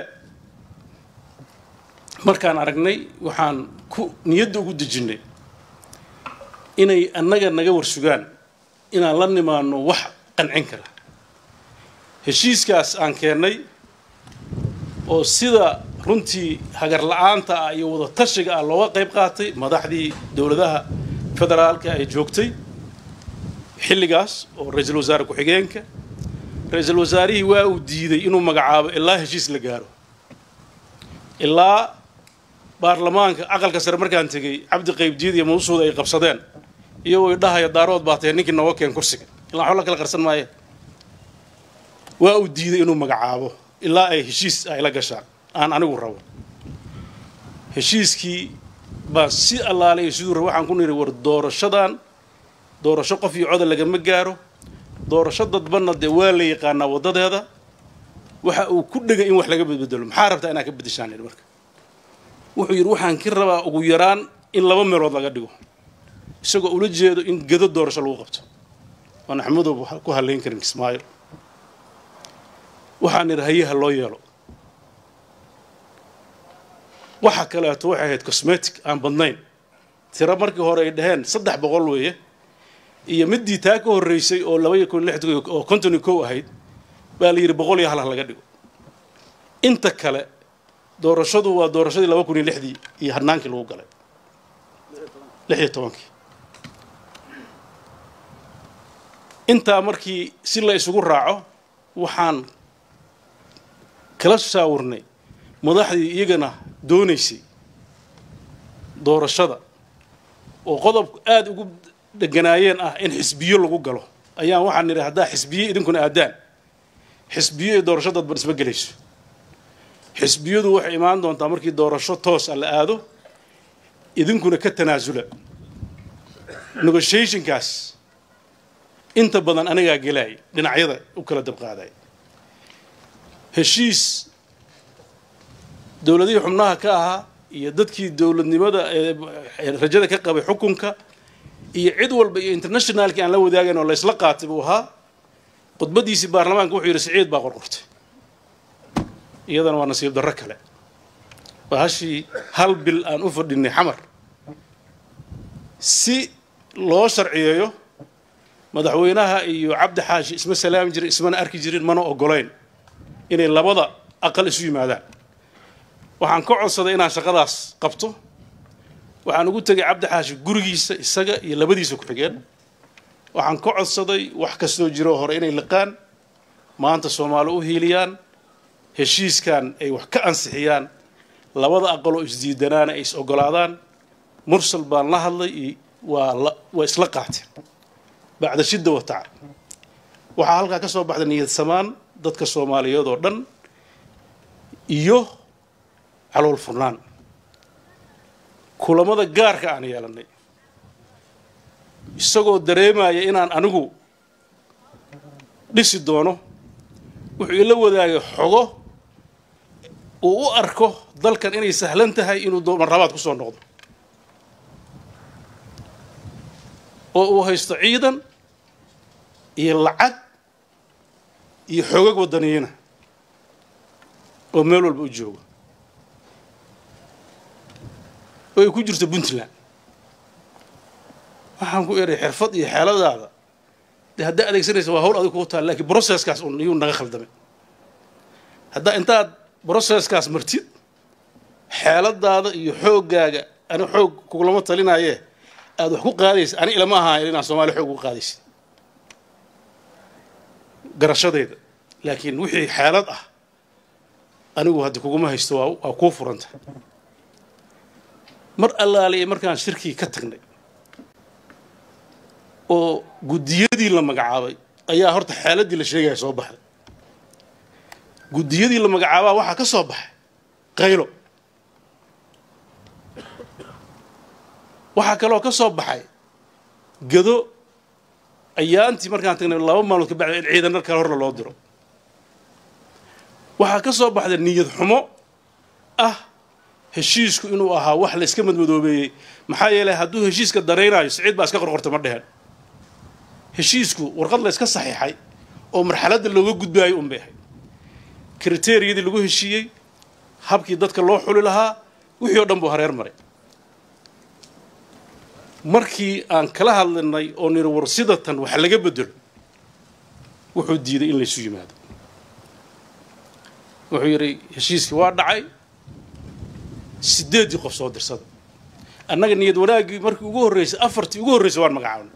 markaan aragnay waxaan ku niyadda ugu dejinnay inay annaga naga warsugaan inaan la nimaano wax qancin kara heshiiskaas aan keennay oo sida runtii hagar la-aanta ah iyo wada tashiga ah looga qayb qaatay madaxdii dowladaha federaalka ay joogtay xilligaas oo ra-iisul wasaare ku-xigeenka ra-iisul wasaarihii waa uu diiday inuu magacaabo ilaa heshiis la gaaro ilaa baarlamaanka aqalka sare markaan tegey cabdi qaybdiid iyo mawsuud ay qabsadeen iyagoo idhahaya daarood baa tahay ninkii nooga keen kursiga ilaa waxba la kala qarsan maaye waa uu diiday inuu magacaabo ilaa ay heshiis ay la gashaan aan anigu rabo heshiiskii baa si allaalay siduu rabo waxaan ku nidhi war doorashadan doorasho qof iyo coda lagama gaaro doorasho dadbanna dee waa la yaqaanaa waddadeeda waxa uu ku dhegay in wax laga bedbedelo maxaa rabtaa inaad ka beddeshaan idhi marka wuxuu yidhi waxaan ka rabaa ugu yaraan in laba meelood laga dhigo isagoo ula jeedo in gedo doorasho lagu qabto oon axmedow ku halayn karin kismaayo waxaan idhi hayaha loo yeelo waxa kaleeto waxay ahayd cosmetic aan badnayn tiro markii hore ay dhaheen saddex boqol weeye iyo midii taa ka horreysay oo laba iyo kun lix oo konton iyo kow ahayd baa la yidhi boqol iyo hal ha laga dhigo inta kale doorashadu waa doorashadii laba kun iyo lixdii iyo hadnaankii lagu galay lix iyo tobankii intaa markii si la isugu raaco waxaan kala shaawirnay madaxdii iyagana doonaysay doorashada oo qodobku aada ugu dheganaayeen ah in xisbiyo lagu galo ayaan waxaan nidhi haddaa xisbiye idinkuna aadaan xisbiyo iyo doorasho dadban isma gelayso xisbiyadu waxay imaan doontaa markii doorasho toos a la aado idinkuna ka tanaasula negotiationkaas inta badan anigaa gelaay dhinacyada u kala dabqaaday heshiis dowladihii xubnaha ka ahaa iyo dadkii dowladnimada rajada ka qabay xukunka iyo cid walba iyo internationalkii aan la wadaagayn oo laysla qaatay buu ahaa khudbadiisii baarlamaanka wuxuu yidhi siciid baa qorqortay iyadana waa nasiib darro kale waa hashii hal bil aan u fadhinay xamar si loo sharciyeeyo madaxweynaha iyo cabdi xaashi isma salaami jirin ismana arki jirin mana ogolayn inay labada aqal isu yimaadaan waxaan ka codsaday inaan shaqadaas qabto waxaan ugu tegay cabdi xaashi gurigiisa isaga iyo labadiisa ku-xigeen waxaan ka codsaday wax kastoo jiro hore inay liqaan maanta soomaali u hiiliyaan heshiiskan ay wax ka ansixiyaan labada aqaloo isdiidanaana ay is ogolaadaan mursal baan la hadlay waa waa isla qaateen bacda shidda wa tacab waxaa halkaa ka soo baxday niyad samaan dadka soomaaliyeed oo dhan iyo calool furnaan kulamada gaarka aan yeelannay isagoo dareemaya inaan anigu dhisi doono wuxuu ila wadaagay xogo uu u arko dalkan inay sahlan tahay inuu marlabaad ku soo noqdo oo uu haysto ciidan iyo lacag iyo xoogag waddaniyiina oo meel walba u jooga oo ay ku jirto puntland waxaan ku eray xirfad iyo xeeladaada dee haddaa adeegsanaysa waa hawl adig kugu taal lakiin brocesskaas un iyuu naga khaldamay haddaa intaad brocesskaas martid xeeladaada iyo xooggaaga ani xoog kugulama talinaaye aada wax ku qaadaysa ani ilama ahaan inaan soomaaliya xoog uga qaadaysa garashadayda laakiin wixii xeelad ah anigu haddi kuguma haysto waa waa kuu furanta mar allaaliya markaan shirkii ka tagnay oo guddiyadii la magacaabay ayaa horta xeeladdii la sheegaya soo baxday guddiyadii la magacaabaa waxaa ka soo baxay qaylo waxaa kaloo ka soo baxay gado ayaantii markaan tagnay laba maalmood ka bacda in ciidan kale horna loo diro waxaa ka soo baxday niyad xumo ah heshiisku inuu ahaa wax la iska madmadoobeeyey maxaa yeelay hadduu heshiiska danaynaayo siciid baa iska qorqorta ma dheheen heshiisku warqad la yska saxiixay oo marxaladda looga gudbaayo un bay ahayd kriteriyadii lagu heshiiyey habkii dadka loo xuli lahaa wixii oo dhan buu hareer maray markii aan kala hadlinay oo niri war sidatan wax laga bedelo wuxuu diiday in laysu yimaado wuxuu yidhi heshiiskii waa dhacay sideeddii qof soo dirsada annaga niyad wanaaggii markii ugu horreysay afartii ugu horreysay waan magacaabnay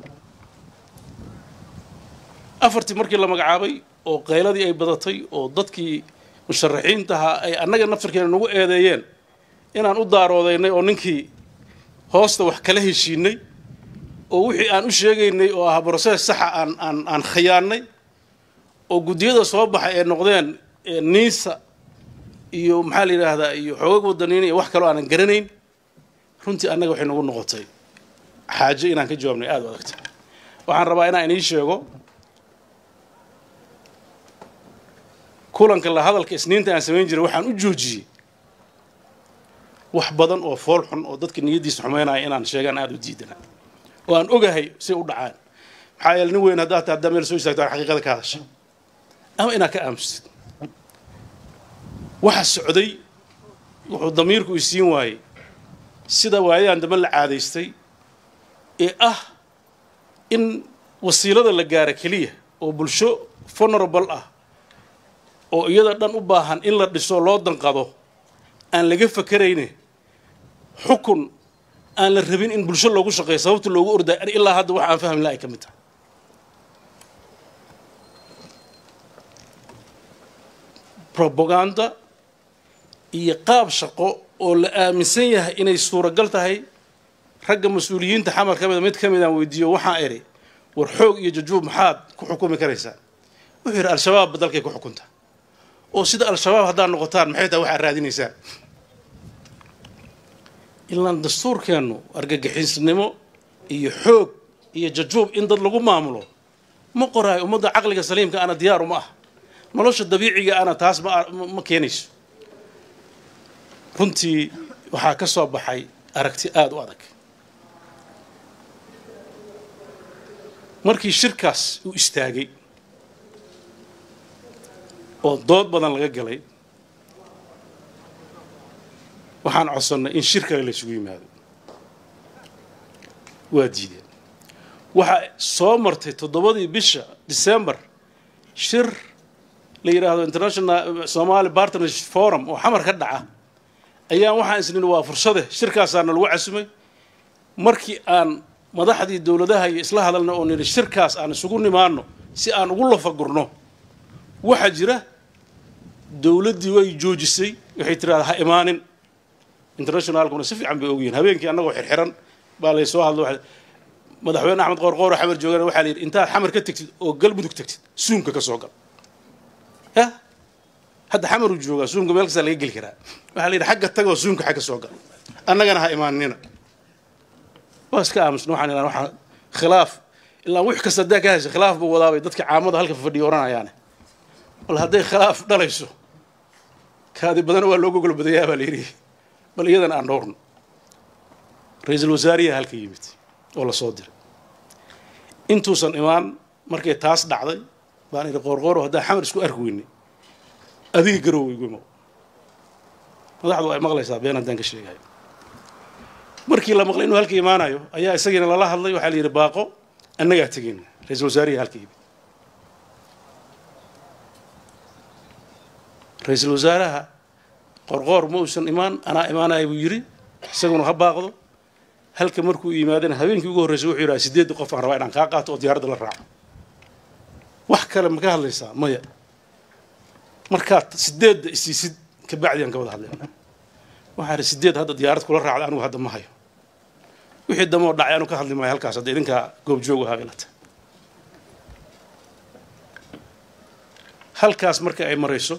afartii markii la magacaabay oo qayladii ay badatay oo dadkii musharaxiintahaa ay annaga naftarkeena nagu eedeeyeen inaan u daaroodaynay oo ninkii hoosta wax kala heshiinay oo wixii aan u sheegaynay oo ah brosees saxa aan aan aan khiyaannay oo guddiyada soo baxay ee noqdeen niisa iyo maxaa la yidhaahdaa iyo xoogag wadaniin iyo wax kaloo aanan garanayn runtii annaga waxay nagu noqotay xaajo inaan ka jawaabnay aada u adagta waxaan rabaa inaan inii sheego kulanka la hadalka isniinta aan samayn jiray waxaan u joojiyey wax badan oo fool xun oo dadka niyaddiisa xumeynaya inaan sheegaan aada u diidana oo aan ogahay say u dhacaan maxaa yeele nin weyn haddaa ta haddaa meel soo istaagto aan xaqiiqada ka hadasha ama inaad ka aamustid waxa socday wuxuu damiirku isiin waayey sida waayadan dambe la caadaystay ee ah in wasiilada la gaara keliya oo bulsho vulnerable ah oo iyada dhan u baahan in la dhiso loo danqado aan laga fakerayne xukun aan la rabin in bulsho loogu shaqeeyo sababta loogu ordaay ilaa hadda waxa aan fahmi laha ay ka mid tahay robaganda iyo qaab shaqo oo la aaminsan yahay inay suuragal tahay ragga mas-uuliyiinta xamar ka mida mid ka midaan weydiiyo waxaan idhi war xoog iyo jajuub maxaad ku xukumi karaysaa wuxuu yidhi al-shabaabba dalkay ku xukunta oo sida al-shabaab haddaad noqotaan maxay tahay waxaad raadinaysaan ilaan dastuurkeennu argagixisnimo iyo xoog iyo jajuub in dad lagu maamulo ma qoraayo ummadda caqliga saliimka ana diyaar uma ah nolosha dabiiciga ana taas ma ma keenayso runtii waxaa ka soo baxay aragti aada u adag markii shirkaas uu istaagay oo dood badan laga galay waxaan codsannay in shir kale la isugu yimaado waa diideen waxaa soo martay toddobadii bisha december shir la yidhaahdo international somali partnership forum oo xamar ka dhaca ayaan waxaan isnini waa fursade shirkaasaana lagu casumay markii aan madaxdii dowladaha iyo isla hadalna oo nidhi shirkaas aan isugu nimaano si aan ugu lafagurno waxaa jira dowladdii way joojisay waxay tiraada ha imaanin internationalkuna si fiican bay ogyihiin habeenkii annagoo xirxiran baa lay soo hadlo madaxweyne axmed qoorqoor oo xamar joogana waxaa la yidhi intaad xamar ka tegtid oo galmudug tegtid suumka ka soo gal ya hadda xamaruu joogaa suumka meel kastaa laga geli karaa waxaa la yidhi xagga tagoo suumka xagga soo gal annagana ha imaanina waa iska aamusna waxaan idhaha waxaa khilaaf ilaa wix kasta haddaa ka haysa khilaaf buu wadaabay dadka caamada halka fadhiya oranayaane bal hadday khilaaf dhalayso kaadi badana waa looga gol badayaa baa la yidhi bal iyadan aan dhowrno ra-iisul wasaariyaha halka yimid oo la soo diray intuusan imaan markay taas dhacday baan idhi qoorqooro haddaan xamar isku arki weynay adiga garoowa igu imow madaxdu ay maqlaysaa been haddaan ka sheegayo markii la maqlay inuu halka imaanayo ayaa isagiina lala hadlay waxaa la yidhi baaqo annagaa tegeyna ra-iisul wasaariyaha halka yimid ra-iisul wasaaraha qorqoor ma uusan imaan anaa imaanaya buu yidhi isaguna ha baaqdo halka markuu yimaadana habeenkii ugu horreysay wuxuu yidhaha sideedda qof aan rabaa inaan kaa qaato oo diyaaradda la raaco wax kale ma ka hadlaysaa maya markaad sideedda isiisid kabacdi aan ka wada hadlayna waxaa idhi sideed hadda diyaarad kula raacda anigu hadda ma hayo wixii damoo dhacay anu ka hadli maayo halkaas hadda idinkaa goobjoog ahaa ilata halkaas marka ay marayso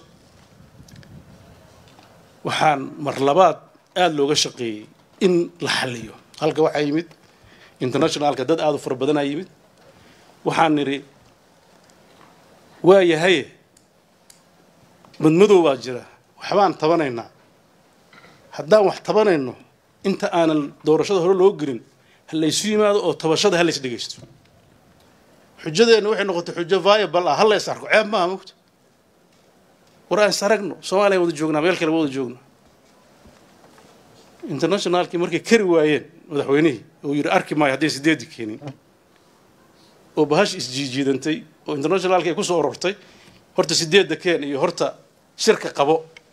waxaan mar labaad aada looga shaqeeyey in la xalliyo halka waxaa yimid internationalka dad aada u fara badanaa yimid waxaan nidhi waa yahaye madmadow baa jira waxbaan tabanaynaa haddaan wax tabanayno inta aanan doorashada hore loo gelin ha laysu yimaado oo tabashada ha lays dhegaysto xujadeenna waxay noqotay xujo viable ah ha lays arko ceeb maaha mogta war aan is aragno soomaaliya wada joognaa meel kale ma wada joogno internationalkii markay kari waayeen madaxweynihii uu yidhi arki maayo hadday sideedi keenin oo bahash isjiijiidantay oo internationalkii ay ku soo urortay horta sideedda keen iyo horta shirka qabo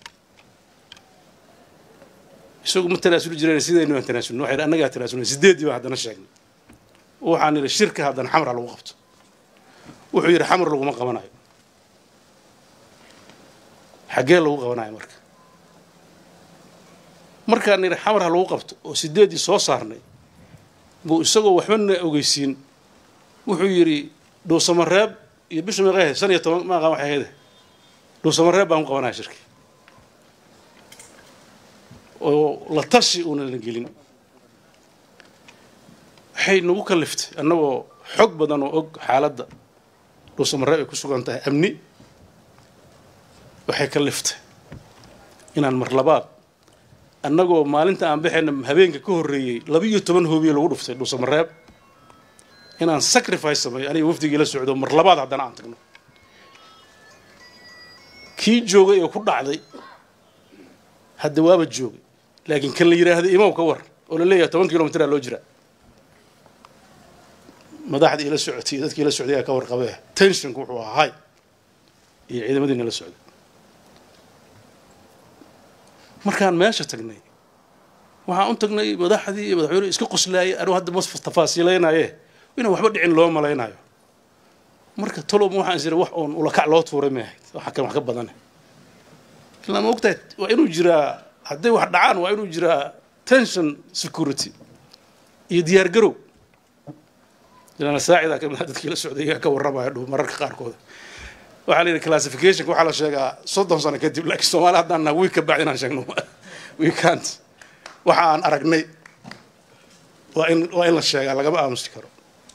isagu ma tanaasuli jireen sidaynu aan tanaasulno waxay annagaa tanaasulnay sideeddii baan haddana sheegnay waxaan idhi shirka haddana xamra lagu qabto wuxuu yidhi xamar laguma qabanayo xaggee lagu qabanayo marka markaan nidhi xamar ha lagu qabto oo sideeddii soo saarnay buu isagoo waxbana ogeysiin wuxuu yidhi dhuusamareeb iyo bisha meeqahe shan iyo toban maaqaan waxay ahayde dhuusamareeb baan ku qabanaya shirki oo la tashi uuna la gelin waxay nagu kaliftay annagoo xog badan oo og xaaladda dhuusamareeb ay ku sugan tahay amni waxay kaliftay inaan mar labaad annagoo maalinta aan baxayna habeenka ka horreeyey laba iyo toban hoobiye lagu dhuftay dhuusamareeb inaan sacrifice sameeyo aniga wafdigii la socdo mar labaad haddana aan tagno kii joogay oo ku dhacday hadda waaba joogay laakiin kan la yidhaahda imaw ka war oo la leeyahay toban kilomitraa loo jiraa madaxdii ila socotay iyo dadkii ila socday ayaa ka warqabee tensionku wuxuu ahaa hay iyo ciidamadiina la socday markaan meesha tagnay waxaan u tagnay madaxdii iyo madaxweynuhu iska qoslaayay anuu hadda mas tafaasiilaynaye inaan waxba dhicin loo malaynayo marka tolom waxaan is wax oon ulakac loo tuuray may ahayd waxa kan wax ka badane ilaa ma ogtahay waa inuu jiraa hadday wax dhacaan waa inuu jiraa tension security iyo diyaar garow ilaana saacida kamid ah dadkii la socday iyaa ka warramaya dhow mararka qaarkooda waxaa la yidhi classificationka waxaa la sheegaa soddon sano kadib laakiin soomaali haddaan naha wiig ka bacdi inaan sheegno we can't waxa aan aragnay waa in waa in la sheegaa lagama aamusi karo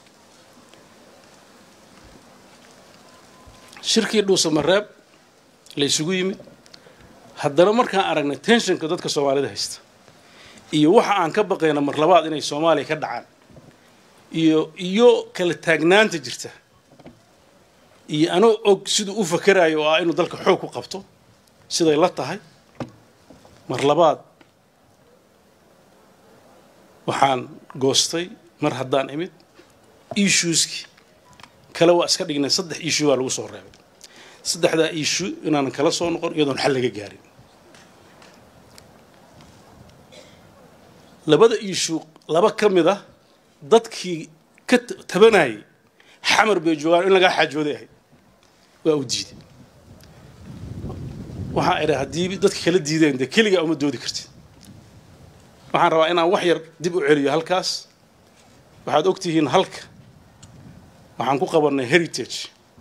shirkii dhuusamareeb la isugu yimid haddana markaan aragnay tensionka dadka soomaalida haysta iyo waxa aan ka baqayna mar labaad inay soomaaliya ka dhacaan iyo iyo kala taagnaanta jirta iyo anoo og siduu u fakerayo oo ah inuu dalka xoog ku qabto siday la tahay mar labaad waxaan goostay mar haddaan imid issueskii kale waa iska dhignay saddex issue baa lagu soo reebay saddexdaa issue inaanan kala soo noqon iyadoon xal laga gaarin labada issue laba ka mid ah dadkii ka tabanayay xamar bay joogaan in lagaa xaajooday ahayd waa u diiday waxaan idha haddii dadka kala diideen dee keligaa uma doodi kartid waxaan rabaa inaan wax yar dib u celiyo halkaas waxaad og tihiin halka waxaan ku qabannay heritage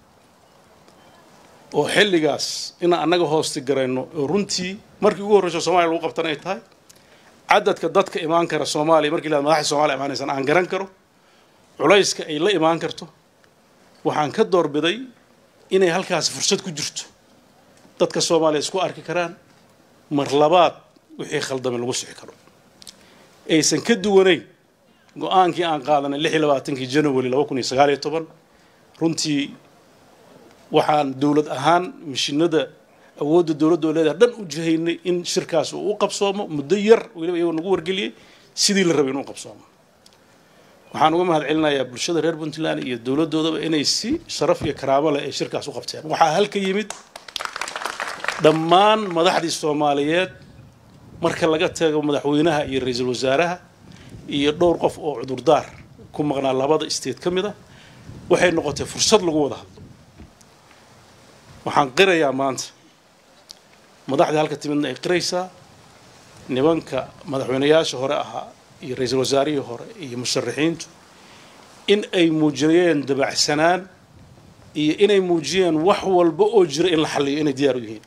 oo xilligaas inaan annaga hoosti garayno oo runtii markii ugu horreyso soomaliya lagu qabtan ay tahay cadadka dadka imaan kara soomaaliya markii la madaxda soomaliya imaanaysan aan garan karo culayska ay la imaan karto waxaan ka doorbiday inay halkaasi fursad ku jirto dadka soomaaliya isku arki karaan mar labaad wixii khaldamay lagu sixi karo aysan ka duwanayn go-aankii aan qaadanay lix iyo labaatankii january laba kun iyo sagaal iyo toban runtii waxaan dowlad ahaan mishinada awoodda dowladda oo leedahay dhan u jihaynay in shirkaas uu u qabsoomo muddo yar weliba iyagoo nagu wargeliyey sidii la rabay inuu qabsoomo waxaan uga mahad celinayaa bulshada reer puntland iyo dowladdoodaba inay si sharaf iyo karaamo leh ay shirkaas u qabteen waxaa halka yimid dhammaan madaxdii soomaaliyeed marka laga tago madaxweynaha iyo ra-iisul wasaaraha iyo dhowr qof oo cudurdaar ku maqnaa labada state ka mid a waxay noqotay fursad lagu wada hadlo waxaan qirayaa maanta madaxdii halka timidna ay qiraysaa nimanka madaxweynayaasha hore ahaa iyo ra-iisul wasaarihii hore iyo musharaxiintu in ay muujiyeen dabacsanaan iyo inay muujiyeen wax walba oo jira in la xalliyo inay diyaar u yihiin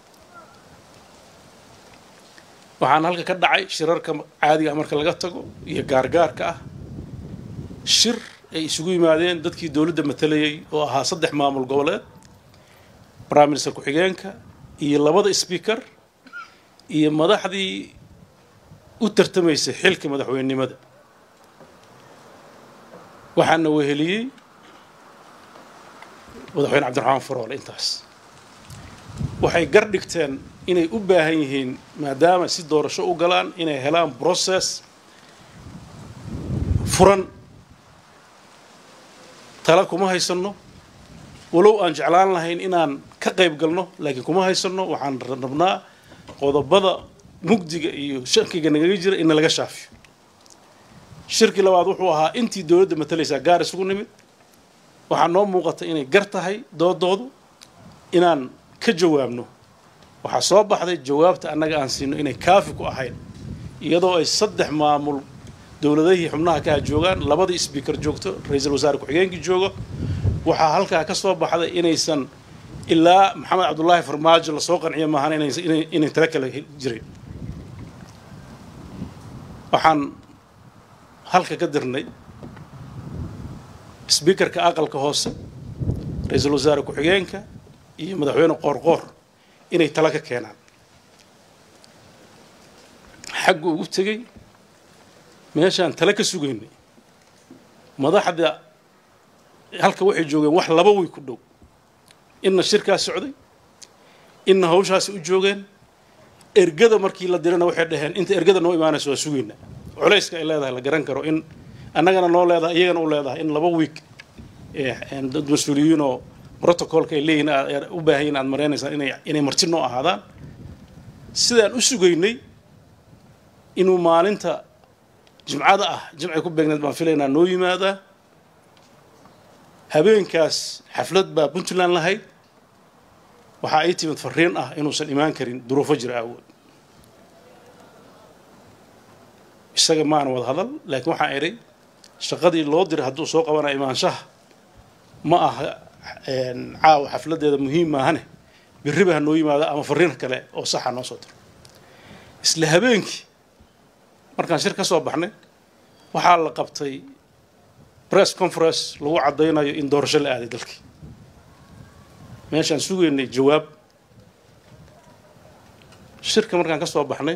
waxaan halka ka dhacay shirarka caadiga ah marka laga tago iyo gaargaarka ah shir ay isugu yimaadeen dadkii dowladda matalayay oo ahaa saddex maamul goboleed prime minister ku-xigeenka iyo labada speaker iyo madaxdii u tartamaysay xilka madaxweynenimada waxaana weheliyey madaxweyne cabdiraxmaan faroole intaas waxay gar dhigteen inay u baahan yihiin maadaama si doorasho u galaan inay helaan process furan tala kuma haysanno walow aan jeclaan lahayn inaan ka qayb galno laakiin kuma haysanno waxaan rabnaa qodobada mugdiga iyo shakiga nagaga jira in laga shaafiyo shirkii labaad wuxuu ahaa intii dowladda matalaysaa gaar isugu nimid waxaa noo muuqata inay gar tahay doodoodu inaan ka jawaabno waxaa soo baxday jawaabta annaga aan siino inay kaafi ku ahayn iyadoo ay saddex maamul dowladahii xubnaha kaha joogaan labadii sbeaker joogto ra-iisul wasaare ku-xigeenkii joogo waxaa halkaa ka soo baxday inaysan ilaa maxamed cabdullaahi farmaajo lasoo qanciyo maahan inay tala kala jirin waxaan halka ka dirnay sbeakerka aqalka hoose ra-iisul wasaare ku-xigeenka iyo madaxweyne qoorqoor inay tala ka keenaan xaggu ugu tegey meeshaan tala ka sugaynay madaxda halka waxay joogeen wax laba way ku dhow inna shirkaas socday inna hawshaasi u joogeen ergada markii la dirana waxay dhaheen inta ergada noo imaanayso waa sugayna culayska ay leedahay la garan karo in annagana noo leedahay iyagana u leedahay in laba wiig dad mas-uuliyiin oo protocolka ay leeyihin u baahan yihin aad maraynaysaan inay inay marti noo ahaadaan sidaan u sugaynay inuu maalinta jimcada ah jimcay ku beegneed baan filaynaa noo yimaadaa habeenkaas xaflad baa puntland lahayd waxaa ii timid fariin ah inuusan imaan karin duruufo jira awood isaga maana wada hadal laakiin waxaan idhay shaqadii loo diray hadduu soo qabanayo imaanshaha ma aha caawa xafladdeeda muhiim maahane birriba ha noo yimaado ama fariin kale oo saxa noo soo diro isla habeenkii markaan shir ka soo baxnay waxaa la qabtay press conference lagu caddaynayo in doorasho la aaday dalkii meeshaan sugaynay jawaab shirka markaan ka soo baxnay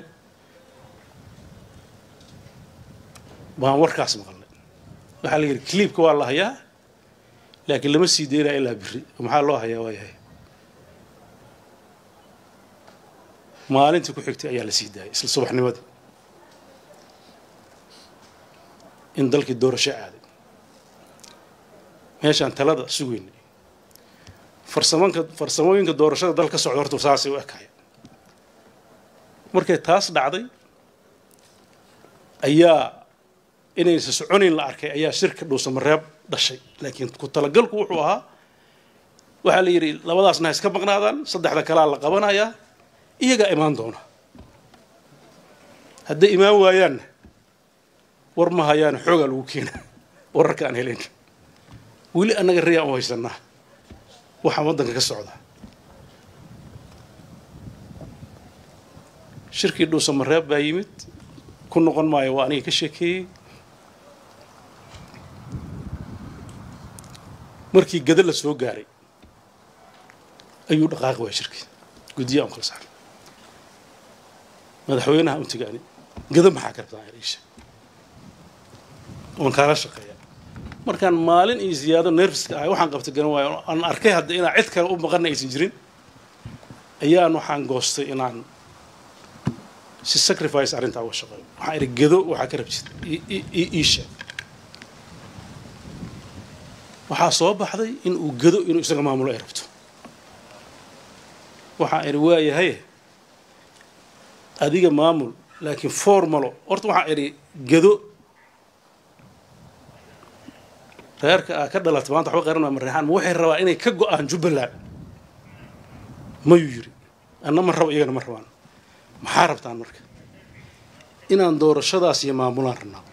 baan warkaas maqalnay waxaa la yidhi cliibka waa la hayaa laakiin lama sii daynaya ilaa biri maxaa loo hayaa waa yahay maalintii ku xigtay ayaa la sii daayay isla subaxnimadii in dalkii doorasho aaday meeshaan talada sugaynay farsamanka farsamooyinka doorashada dal ka socda horta saasay u ekaya markay taas dhacday ayaa inaysa soconayn la arkay ayaa shirka dhuusamareeb dhashay laakiin ku talagalku wuxuu ahaa waxaa la yidhi labadaasna ha iska maqnaadaan saddexda kalaa la qabanayaa iyagaa imaan doona hadday imaan waayaanna war ma hayaana xoogaa lagu keena wararka aan helayn weli annaga rayaan u haysanaa waxaa waddanka ka socda shirkii dhuusamareeb baa yimid ku noqon maayo waa aniga ka sheekeeyey markii gada la soo gaaray ayuu dhaqaaqi waaya shirkii guddiya aan kala saaray madaxweynaha u tigaani gada maxaa ka rabtaa isha oon kaala shaqeeya markaan maalin iyo ziyaado nerfiska ahay waxaan qabtay garan waayo aan arkay hadda inaan cid kale u maqana aysan jirin ayaan waxaan goostay inaan si sacrifice arrintaa uga shaqeeyo waxaan idhi gado waxaa ka rabtid ii sheeg waxaa soo baxday in uu gado inuu isaga maamulo ay rabto waxaan idhi waayahay adiga maamul laakiin formalo horta waxaan idhi gado reerka aa ka dhalatay maanta waxba qaran maa mareexaan ma waxay rabaa inay ka go-aan jubbaland mayuu yidhi anna ma rabo iyagana ma rabaan maxaa rabtaan marka inaan doorashadaas iyo maamulaan rabnaa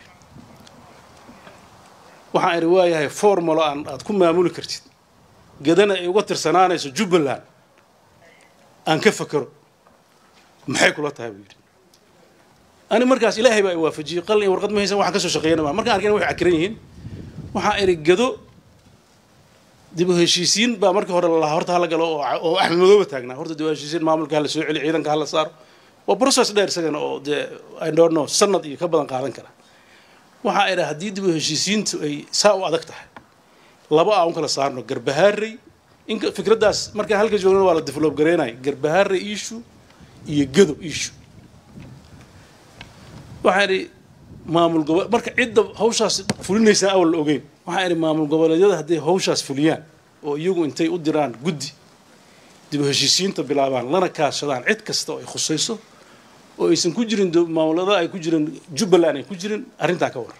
waxaan idhi waayahay formalo aan aad ku maamuli kartid gadana ay uga tirsanaanayso jubbaland aan ka fakero maxay kula tahay buu yidhi ani markaas ilaahay baa i waafajiyey qalin iyo warqad ma haysan waxaan ka soo shaqeeyana maa markaan arkayna waxay cakiran yihiin waxaan idhi gado dib u heshiisiin baa markii hore lalahaa horta hala galo oo axmed madooba taagnaa horta dib u heshiisiin maamulka hala soo celi ciidanka hala saaro waa process dheer isagana oo dee i don't know sanad iyo ka badan qaadan kara waxaa idha haddii dib u heshiisiintu ay saa u adag tahay laba aan u kala saarno garbahaarey in fikraddaas markaan halka joogna waa la develop gareynaya garbahaarey issue iyo gado issue waxaa idhi maamul gobo marka cidda hawshaas fulinaysaa awal la ogeyn waxaa idhi maamul goboleedyada hadday hawshaas fuliyaan oo iyagu intay u diraan guddi dib u heshiisiinta bilaabaan lana kaashadaan cid kasta oo ay khusayso oo aysan ku jirin maamulada ay ku jirin jubbaland ay ku jirin arrintaa ka war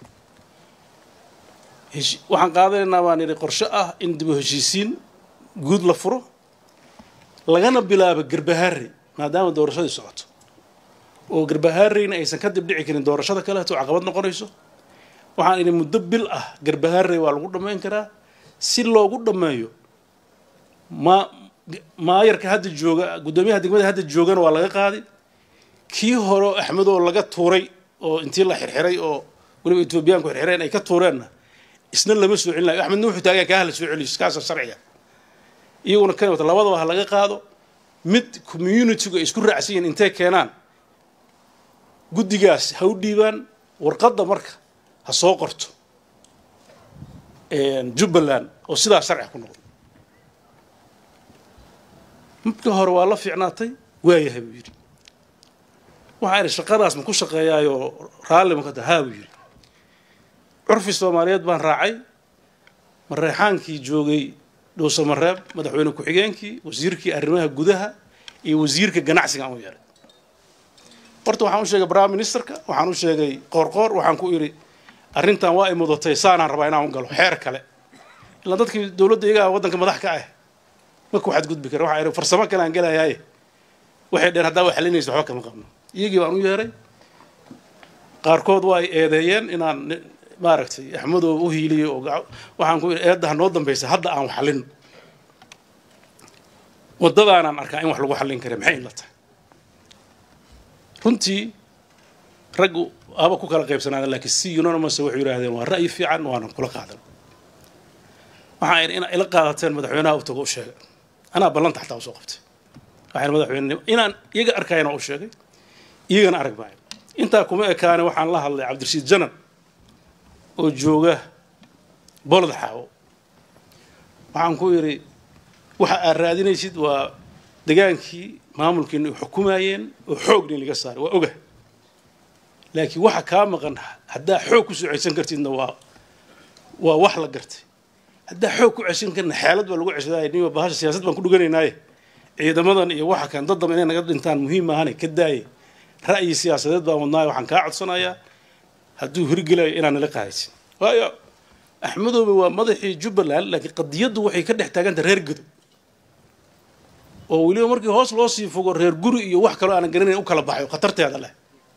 waxaan qaadanaynaa baan idhi qorshe ah in dib u heshiisiin guud la furo lagana bilaabo garbahaarey maadaama doorashadii socoto oo garbahaareyna aysan ka dib dhici karin doorashada kaleeto caqabad noqonayso waxaan idhi muddo bil ah garbahaarey waa lagu dhammayn karaa si loogu dhammeeyo ma maayarka hadda jooga guddoomiyaha degmada hadda joogana waa laga qaaday kii hore axmed oo laga tuuray oo intii la xirxiray oo weliba etoobiyaanku xirxireen ay ka tuureenna isna lama soo celin layo axmedna wuxuu taagan kaa hala soo celiyo kaasa sharciga iyaguna kan wata labadaba ha laga qaado mid communitygu ay isku raacsan yihiin intay keenaan guddigaas ha u dhiibaan warqadda marka ha soo qorto jubbaland oo sidaa sharci ku noqdo midka hore waa la fiicnaatay waayahay buu yidhi waxaa idhi shaqadaas ma ku shaqeeyaayoo raalli ma ka taha haa buu yidhi curfi soomaaliyeed baan raacay mareexaankii joogay dhuusamareeb madaxweyne ku-xigeenkii wasiirkii arrimaha gudaha iyo wasiirka ganacsiga aan u yeelay horta waxaan u sheegay prime ministerka waxaan u sheegay qoorqoor waxaan ku idhi arrintan waa ay mudatay saanaan rabaa inaan u galo xeer kale ilaa dadkii dowladda iyagaa waddanka madax ka ah ma ku xadgudbi kara waxaa ihi farsamo kale aan gelayaaye waxay dheen haddaa waa xalinaysa waxba kama qabno iyagii baan u yeeray qaarkood waa ay eedeeyeen inaan maaragtay axmedoo u hiiliyo oo waxaan ku yidhi eedda ha noo dambaysa hadda aan wax xallin waddadaanaan arkaa in wax lagu xallin kara maxay in la tahay runtii raggu aba ku kala qaybsanaada laakiin si unanimous waxay yidhaahdeen waa ra'yi fiican waanan kula qaadan waxaan idhi inaa ila qaadateen madaxweynaha u tago u sheegay anaa ballanta xataa usoo qabtay waxaan madaxweyne inaan iyaga arkayana u sheegay iyagana arag maayo intaa kuma ekaane waxaan la hadlay cabdirashiid janan oo jooga bolod xaawo waxaan ku yidhi waxa aad raadinaysid waa degaankii maamulkiina ay xukumayeen oo xoogni laga saaray waa oga laakiin waxa kaa maqan haddaa xoog ku soo ceshan kartidna waa waa wax la gartay haddaa xoog ku ceshan karna xeelad baa lagu ceshadaay niba bahasha siyaasad baan ku dhuganaynaye ciidamadan iyo waxa kan daddaba inay naga dhintaan muhiim maahane ka daaye ra'yi siyaasadeed baan wadnaayo waxaan kaa codsanayaa hadduu hirgelayo inaan nala qaadaysin waayo axmedoobe waa madaxii jubbaland laakiin qadiyaddu waxay ka dhex taaganta reer gedo oo weliba markii hoos loo sii fogo reer guri iyo wax kaloo aanan garanayn u kala baxay oo khatarteeda leh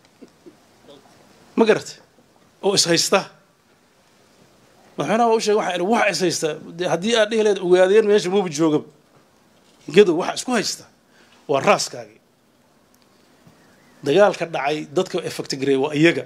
ma garatay oo ishaysta madaxweynaha waa u sheegay waxaa idhi waxa ishaysta dee haddii aad dhihi leed ogaadeen meesha muuba joogaba gedow waxa isku haysta waa raaskaagii dagaalka dhacay dadka effect gareey waa iyaga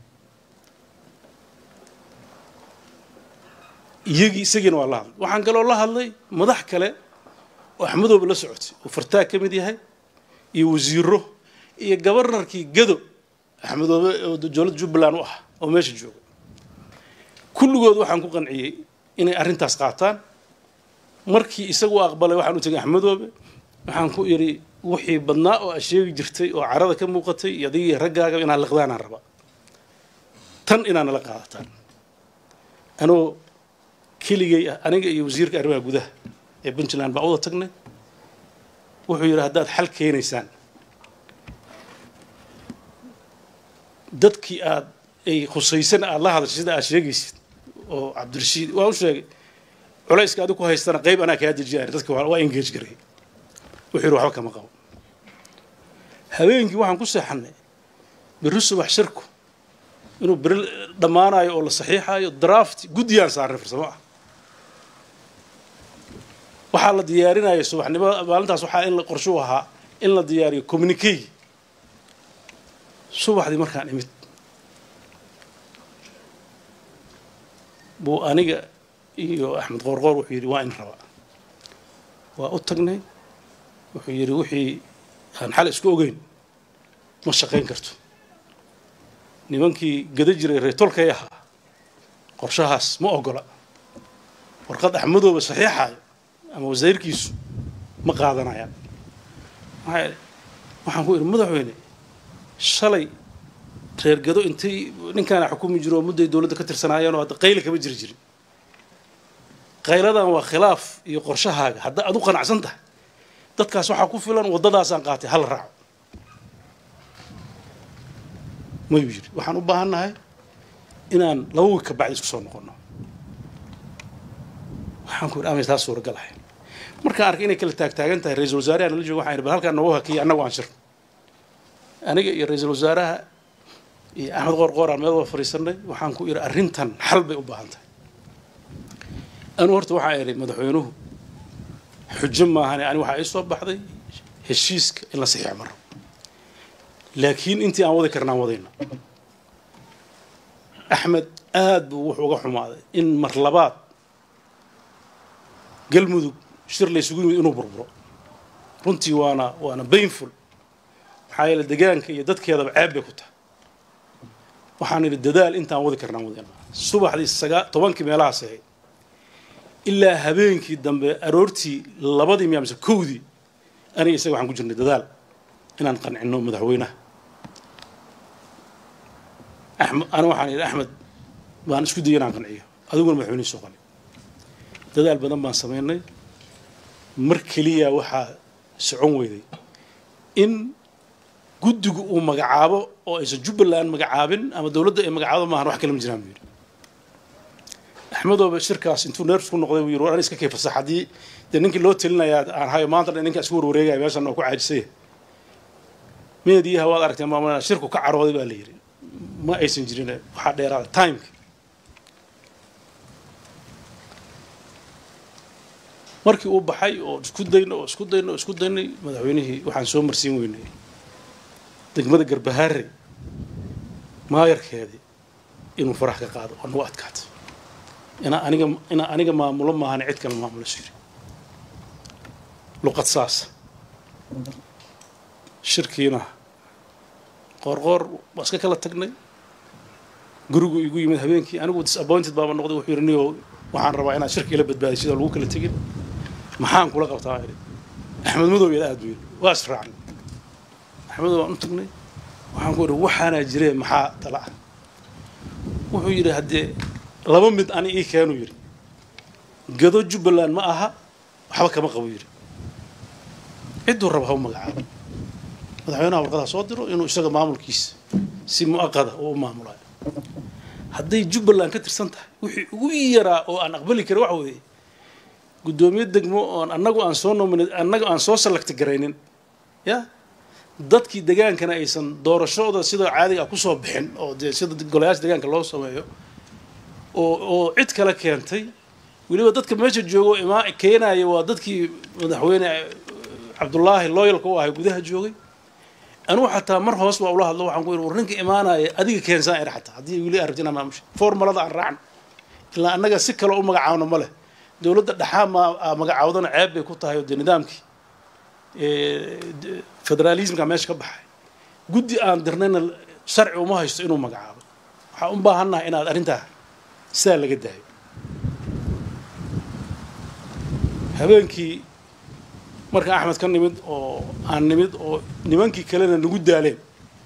iyagii isagiina waa la hadlay waxaan kaloo la hadlay madax kale oo axmedooba la socotay oo fartaag ka mid yahay iyo wasiiro iyo gabarnarkii gado axmedoobe oo dowladda jubbaland u ah oo meesha jooga kulligood waxaan ku qanciyey inay arrintaas qaataan markii isagu aqbalay waxaan u tegay axmedoobe waxaan ku idhi wixii badnaa oo aad sheegi jirtay oo carada ka muuqatay iyo adigii raggaaga inaad liqdaanaan raba tan inaad nala qaadataan anoo keligay ah aniga iyo wasiirka arrimaha gudaha ee puntland baan wada tagnay wuxuu yidhi haddaad xal keenaysaan dadkii aad ay khusaysan aada la hadashay sida aad sheegaysid oo cabdirashiid waa u sheegay culayska adigu ku haystana qayb anaa kaa dejiyaay dadka waa engage garay wuxuu yidhi waxba kama qabo habeenkii waxaan ku seexannay berri subax shirku inuu beri dhammaanayo oo la saxiixayo draft guddiyaan saarnay farsamo ah waxaa la diyaarinaya subaxnimo maalintaas waxaa in la qorshuu ahaa in la diyaariyo communicay subaxdii markaan imid buu aniga iyo axmed qoorqoor wuxuu yidhi waa in rabaa waa u tagnay wuxuu yidhi wixii aan xal isku ogeyn ma shaqayn karto nimankii gada jiray reetolkay ahaa qorshahaas ma ogola warqad axmedooba saxiixaayo ama wasiirkiisu ma qaadanayaan maxaa waxaan ku idhi madaxweyne shalay reer gado intay ninkaana xukumi jiro oo mudday dowladda ka tirsanaayeen oo hadda qayla kama jiri jirin qayladan waa khilaaf iyo qorshahaaga hadda aad u qanacsan tahay dadkaas waxaa ku filan waddadaasaan qaatay hala raaco mayuu yidhi waxaan u baahan nahay inaan laba wiig ka bacdi isku soo noqonno waxaan ku yidhi amay taas suuragal ahay markaan arkay inay kala taagtaagan tahay ra-iisul wasaaraha nala jooga waxaan yidhi bal halkaan noogu hakiya annagu aan shir aniga iyo ra-iisul wasaaraha iyo axmed qoor qooraan meel wada fadhiisanay waxaan ku idhi arrintan xal bay u baahan tahay anu horta waxaa idhi madaxweynuhu xujo maahane ani waxaa ii soo baxday heshiiska in la saxiix maro laakiin intii aan wadi karnaan wadayno axmed aad buu wuxuu uga xumaaday in mar labaad galmudug shir la ysugu yimid inuu burburo runtii waana waana bainful maxaa yeele degaanka iyo dadkeedaba ceeb bay ku tahay waxaan idhi dadaal intaan wadi karnaan wadayno subaxdii sagaa tobankii meelahaas ahayd ilaa habeenkii dambe aroortii labadii miya mise kowdii aniga isaga waxaan ku jirnay dadaal inaan qancinno madaxweynaha axmed ana waxaan idhi axmed baan isku dayay inaan qanciyo adiguna madaxweynihii soo qani dadaal badan baan samaynay mar keliya waxaa socon weyday in guddigu uu magacaabo oo aysan jubbaland magacaabin ama dowladda ay magacaabo maahan wax kale ma jiraan buu yidhi axmedooba shirkaas intuu neers ku noqday buu yidhi war an iska kay fasax haddii dee ninkii loo telinayaa aan hayo maanta dhan ninkaa isku warwareegaya meeshan oo ku caajisaya meediyaha waad aragtee maamulana shirku ka carooday baa la yidhi ma aysan jirin waxaa dheeraada timeka markii uu baxay oo isku dayno oo isku dayno oo isku daynay madaxweynihii waxaan soo marsiin weynay degmada garbahaare maayarkeedii inuu farax ka qaado oo nagu adkaato inaa aniga inaa aniga maamulo maahan cid kale maamulo siri luqad saasa shirkiina qoorqoor waa iska kala tagnay gurigu igu yimid habeenkii anigu disappointed baaba noqday wuxuu yidhi niyo waxaan rabaa inaad shirki ila badbaadiy sida lagu kala tegin maxaan kula qabtaa idhi axmed madow yada aad buu yidhi waa israacnay axmedow waan u tagnay waxaan ku idhi waxaanaa jiree maxaa tala ah wuxuu yidhi haddee laba mid ani ii keenuu yidhi gado jubbaland ma aha waxba kama qabo yidhi cidduu raba ha u magacaabo madaxweynaha warqadaha soo diro inuu isaga maamulkiisa si mu'aqada oo u maamulayo hadday jubbaland ka tirsan tahay wixii ugu yaraa oo aan aqbali karin waxa weeye guddoomiye degmo oon annagu aan soo nomina annaga aan soo salagti garaynin ya dadkii degaankana aysan doorashooda sida caadiga ah kusoo bixin oo dee sida golayaasha deegaanka loo sameeyo oo oo cid kale keentay weliba dadka meesha joogo imaa keenaya waa dadkii madaxweyne cabdullaahi looyalka u ahay gudaha joogay anugu xataa mar hoos baa ula hadlo waxaan ku yidhi war ninka imaanaya adiga keensaan ina xataa haddii weli arabti inaa maamusha formalada aan raacno ilaa annaga si kale u magacaawno ma leh dowladda dhexaa ma magacaawdana ceeb bay ku tahay oo dee nidaamkii federaalismka meesha ka baxay guddi aan dirnayna sharci uma haysto inuu magacaabo waxaan u baahannahay inaad arrintaa sidaa laga daayo habeenkii marka axmed ka nimid oo aan nimid oo nimankii kalena nagu daaleen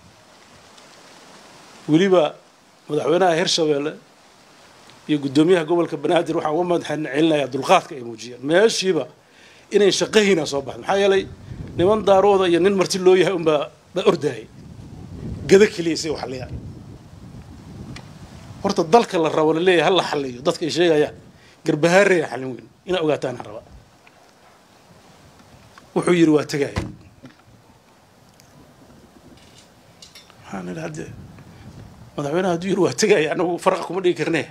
weliba madaxweynaha hirshabeelle iyo guddoomiyaha gobolka banaadir waxaan uga madaxan celinayaa dulqaadka ay muujiyeen meeshiiba inay shaqahiina soo baxdo maxaa yeelay niman daarooda iyo nin marti loo yahay unbaa baa ordaayay gada keliya si waxliya horta dalka la rabo la leeyahay ha la xaliyo dadka ay sheegayaan garbahaaraya xallin weyn inaa ogaataan aan rabaa wuxuu yidhi waa tegaya waxaan idhi hadde madaxweynaha hadduu yidhi waa tegaya anagu farqa kuma dhigi karne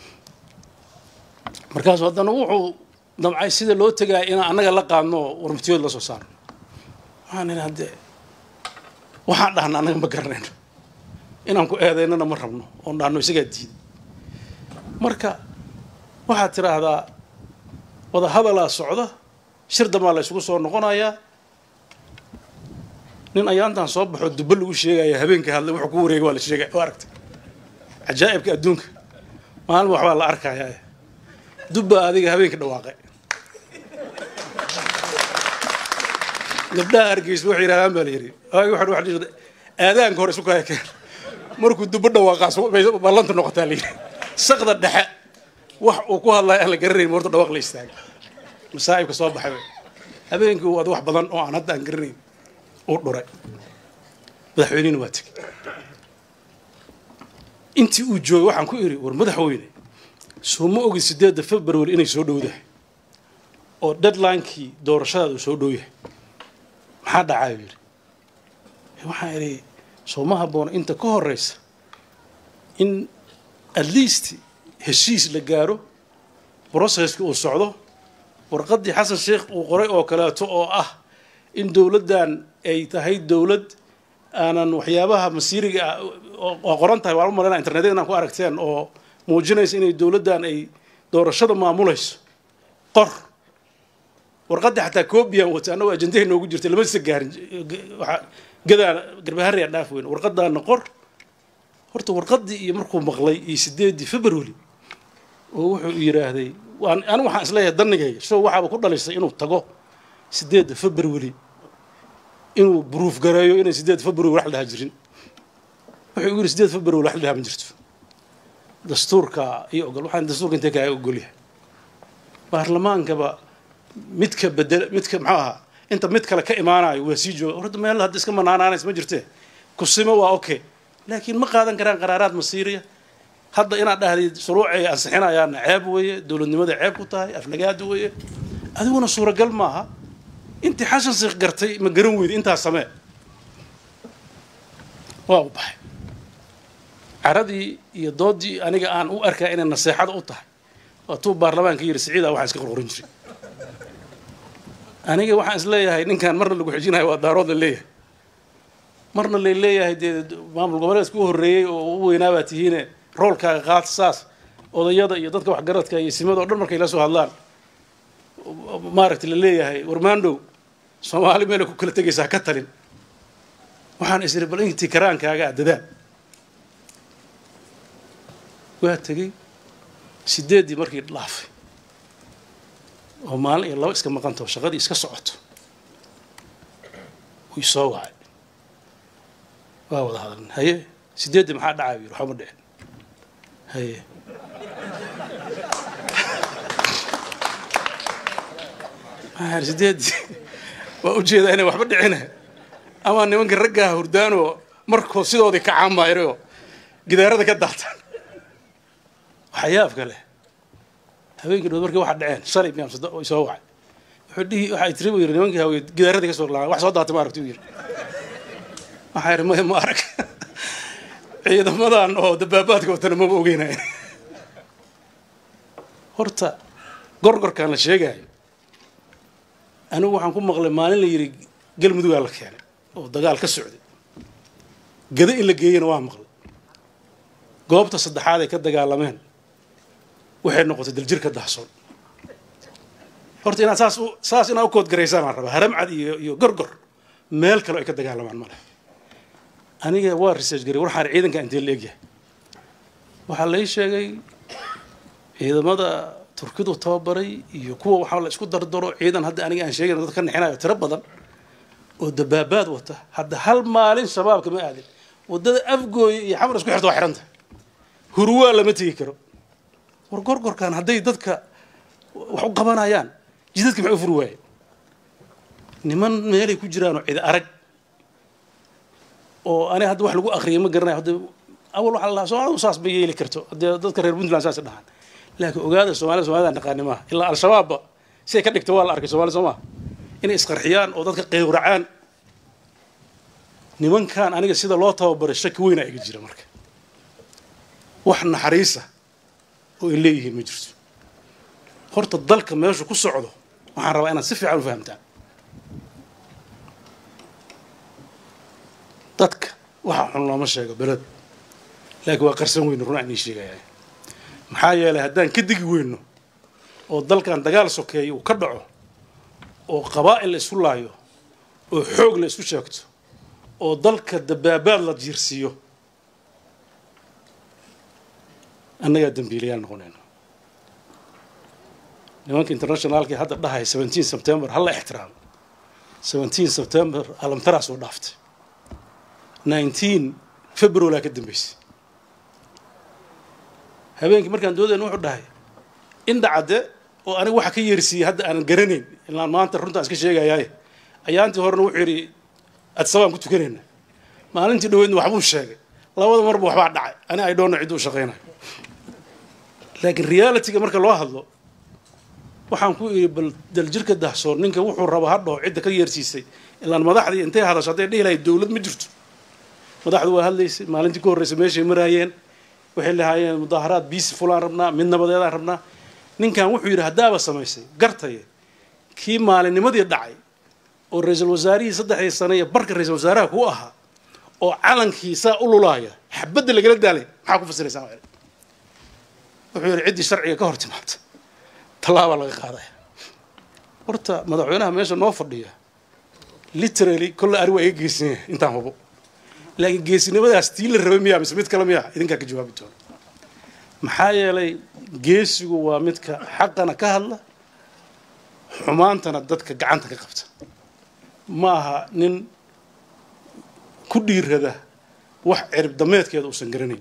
markaasu haddana wuxuu damcay sida loo tegaya inaan annaga la qaadno oo warmatiyood la soo saarno waxaan idhi hadde waxaan dhahna annaga ma garanayno inaan ku eedaynana ma rabno oon dhahno isagaa diiday marka waxaad tidhaahdaa wada hadalaa socda shir damaa la isugu soo noqonayaa nin ayaantan soo baxoo dubbo lagu sheegaya habeenka hadlay wuxuu ku wareegay waa la sheegay waa aragtay cajaa'ibka adduunka maalin waxbaa la arkayaa dubba adiga habeenka dhawaaqay gabdhaha hargeysa waxay yidhahdaan baa la yidhi waxa aadaanka hore isu kaya keen markuu dubbo dhawaaqaas ballanta noqotaa la yidhi saqda dhexe wax uu ku hadlaya aan la garanayn morta dhawaaq la istaaga masaa'ibka soo baxay habeenkii waad wax badan oo aan hadda aan garanayn uu dhuray madaxweynihina waa tegey intii uu joogay waxaan ku idhi war madaxweyne soo ma ogid siddeedda february inay soo dhowdahay oo deadlinekii doorashadaada uu soo dhow yahay maxaa dhacaayo yidhi waxaan idhi soo ma habboona inta ka horeysa in at least heshiis la gaaro processki uu socdo warqaddii xasan sheekh uu qoray oo kaleeto oo ah in dowladdan ay tahay dowlad aanan waxyaabaha masiiriga ah waa qoran tahay waan u malaynaa internetyada inaan ku aragteen oo muujinaysa inay dowladdan ay doorashada maamulayso qor warqaddii xataa coobiyan wata annagoo ajendahay noogu jirtay lama sisa gaarin gadaa garbaharaya dhaaf weyn warqadaana qor horta warqaddii iyo markuu maqlay iyo sideeddii february oo wuxuu yidhaahday anigu waxaan isleeyahay danigayga show waxaaba ku dhalisay inuu tago sideedda february inuu bruuf gareeyo inay sideed february wax la dhaha jirin wuxuu igu yidhi sideed february wax la dhaha ma jirto dastuurka iyo ogol waxaan dastuurka intee kaaga ogolyahay baarlamaankaba midka bedel midka muxuu ahaa inta mid kale ka imaanayo waa sii jooga horta meel hadda iska manaanaanays ma jirtee kusimo waa okay laakiin ma qaadan karaan qaraaraad masiiriya hadda inaad dhahday shuruucay ansixinayaana ceeb weeye dowladnimada ceeb ku tahay aflagaada weeye adiguna suuragal maaha intii xashan siikh gartay ma garan weyda intaas samee waa u baxay caradii iyo doodii aniga aan u arkaa inay naseexada u tahay waatuu baarlamaanka yidhi siciida waxaan iska qorqorin jiray aniga waxaan is leeyahay ninkan marna lagu xijinayo waa daarood la leeyahay marna lay leeyahay dee maamul goboleedka u horreeyey oo u weynaabaa tihiine roolkaaga qaad saas odayada iyo dadka waxgaradka iyo simada o dhan markay la soo hadlaan maaragtay la leeyahay warmaandhow soomaali meelay ku kala tegaysaa ka talin waxaan is iri bal intii karaankaaga a dadaal waa tegey sideeddii markii dhaafay oo maalin iyo laba iska maqantaho shaqadii iska socoto wuu isoo wacay waa wada hadalna haye sideeddii maxaa dhacay yiri waxba ma dhicin haye maxaa sideeddii waa ujeedaa inay waxba dhicina ama nimanka raggaha hurdaanoo markoo sidoodii ka caamayrayoo gidaarada ka daataan waxyaabka leh habeenkii dhood markii waxa dhaceen shalay miyaa soo wacay wuxuu dhihi waxay tiri buu yidhi nimankii hawey gidaaradii ka soo laabay wax soo daatay ma aragti u yidhi waxaa yidhi maya ma arag ciidamadan oo dabaabaadka watana maba ogeynaya horta gorgorkaan la sheegaayo anigu waxaan ku maqlay maalin la yidhi galmudugaa la keenay oo dagaal ka socday gada in la geeyana waa maqlay goobta saddexaad ay ka dagaalameen waxay noqotay daljirka dahsoon horta inaad saas saas inaad u koodgaraysaan aan rabaa haramcad iyo iyo gorgor meel kale ay ka dagaalamaan ma leh aniga waa research garay waxaan ciidanka intee la egyahay waxaa lai sheegay ciidamada turkidu tababaray iyo kuwa waxaa la isku dardaro ciidan hadda aniga aan sheegayna dad ka nixinayo tiro badan oo dabaabaad wata hadda hal maalin shabaabka ma aadin waddada afgooya iyo xamar isku xirta waa xiranta hurwaa lama tegi karo war gorgorkan hadday dadka wax u qabanayaan jidadka maxay u furi waaye niman meelay ku jiraanoo cid arag oo ani hadda wax lagu akriyay ma garanayo hadda awal waxaa la dhahaa soomaalida saas ma yeeli karto haddee dadka reer puntland saas dhahaan laakiin ogaada soomaalida soomaalida naqaani maaha ilaa al-shabaabba si ay ka dhigta waa la arkay soomaalida soo maha inay isqarxiyaan oo dadka qeywracaan nimankan aniga sida loo tababaray shaki weynaa iga jira marka wax naxariisa oo ay leeyihiin ma jirto horta dalka meeshu ku socdo waxaan rabaa inaad si fiican u fahamtaan dadka waxa xun looma sheego beled laakiin waa qarsan weyno run aan ii sheegaya maxaa yeelay haddaan ka digi weyno oo dalkan dagaal sokeeya uu ka dhaco oo qabaa'il la isku laayo oo xoog la isku sheegto oo dalka dabaabaad la jiirsiiyo annagaa dambiilayaal noqonayno nimanka internationaalkii hadda dhahaya seventeen september hala ixtiraamo seventeen september alamtaraas oo dhaaftay nineteen february ka dambeysay habeenkii markaan doodayna wuxuu dhahay indhacadde oo aniga waxa ka yeersiiyey hadda aanan garanayn ilaan maanta runtaan iska sheegayaaye ayaantii horena wuxuu yidhi adsabaan ku tukanayna maalintii dhaweydna waxbuu sheegay labada marba waxbaa dhacay ani ay dhoonna cidduu shaqaynayo laakiin realityga marka loo hadlo waxaan ku idhi bal daljirka dahsoon ninka wuxuu raba ha dhaho cidda ka yeersiisay ilaan madaxdii intay hadasho hadday dhihi lahayd dowlad ma jirto madaxdu waa hadlaysay maalintii ku horreysay meeshay maraayeen waxay lahaayeen mudaaharaad biisi fulaan rabnaa mid nabadeedaan rabnaa ninkan wuxuu yidhi haddaaba samaysay gartaye kii maalinnimadii dhacay oo ra-iisul wasaarihii saddexdii sane iyo barka ra-iisul wasaaraha ku ahaa oo calankii saa u lulaaya xabadda lagala daalay maxaa ku fasiraysaa wuxuu yidhi ciddii sharciga ka hor timaabta tallaabaa laga qaadaya horta madaxweynaha meesha noo fadhiya literally kolle ari waa iga geesan yahay intaan hubo laakiin geesinimadaas tii la rabay miyaa mise mid kale miyaa idinkaa ka jawaabi doona maxaa yeelay geesigu waa midka xaqana ka hadla xumaantana dadka gacanta ka qabta ma aha nin ku dhiirada wax cirib dameedkeeda uusan garanayn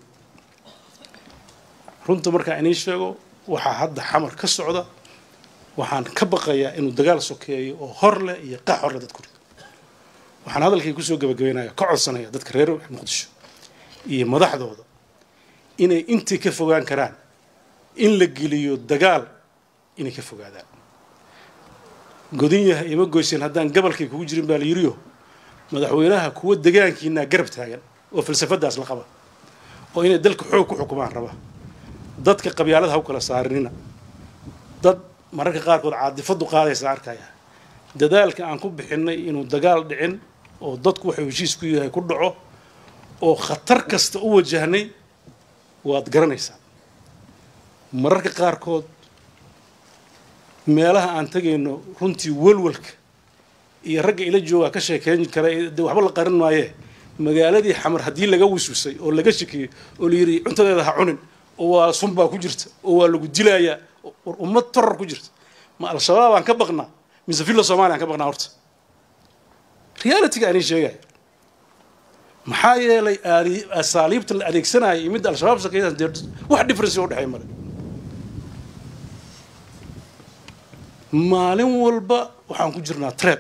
runta markaa inii sheego waxaa hadda xamar ka socda waxaan ka baqayaa inuu dagaal sokeeyo oo hor leh iyo qax hor leh dadku rido waxaan hadalkay kusoo gabagabaynaya ka codsanaya dadka reer muqdisho iyo madaxdooda inay intii ka fogaan karaan in la geliyo dagaal inay ka fogaadaan godin yahay ima goyseen haddaan gabalkay kugu jirin baa la yiriyo madaxweynaha kuwa degaankiinaa garab taagan oo falsafadaas la qaba oo inay dalka xoog ku xukumaan raba dadka qabyaalada ha u kala saarinina dad mararka qaarkood caadifadu qaadaysa arkaya dadaalka aan ku bixinay inuu dagaal dhicin oo dadku waxuu heshiis ku yahay ku dhaco oo khatar kasta u wajahnay waad garanaysaa mararka qaarkood meelaha aan tegayno runtii welwalka iyo ragga ila joogaa ka sheekeyn kara de waxba la qarin maayee magaaladii xamar haddii laga wiswisay oo laga shakiyey oo la yidhi cuntadeeda ha cunin oo waa sun baa ku jirta oo waa lagu dilayaa war ummad torar ku jirta ma al-shabaab aan ka baqnaa mise villa somalia aan ka baqnaa horta realityga anii sheegaya maxaa yeelay asaaliibta la adeegsanaya iyo midda al-shabaab sakeeyaan dee wax difference u dhexeey male maalin walba waxaan ku jirnaa treb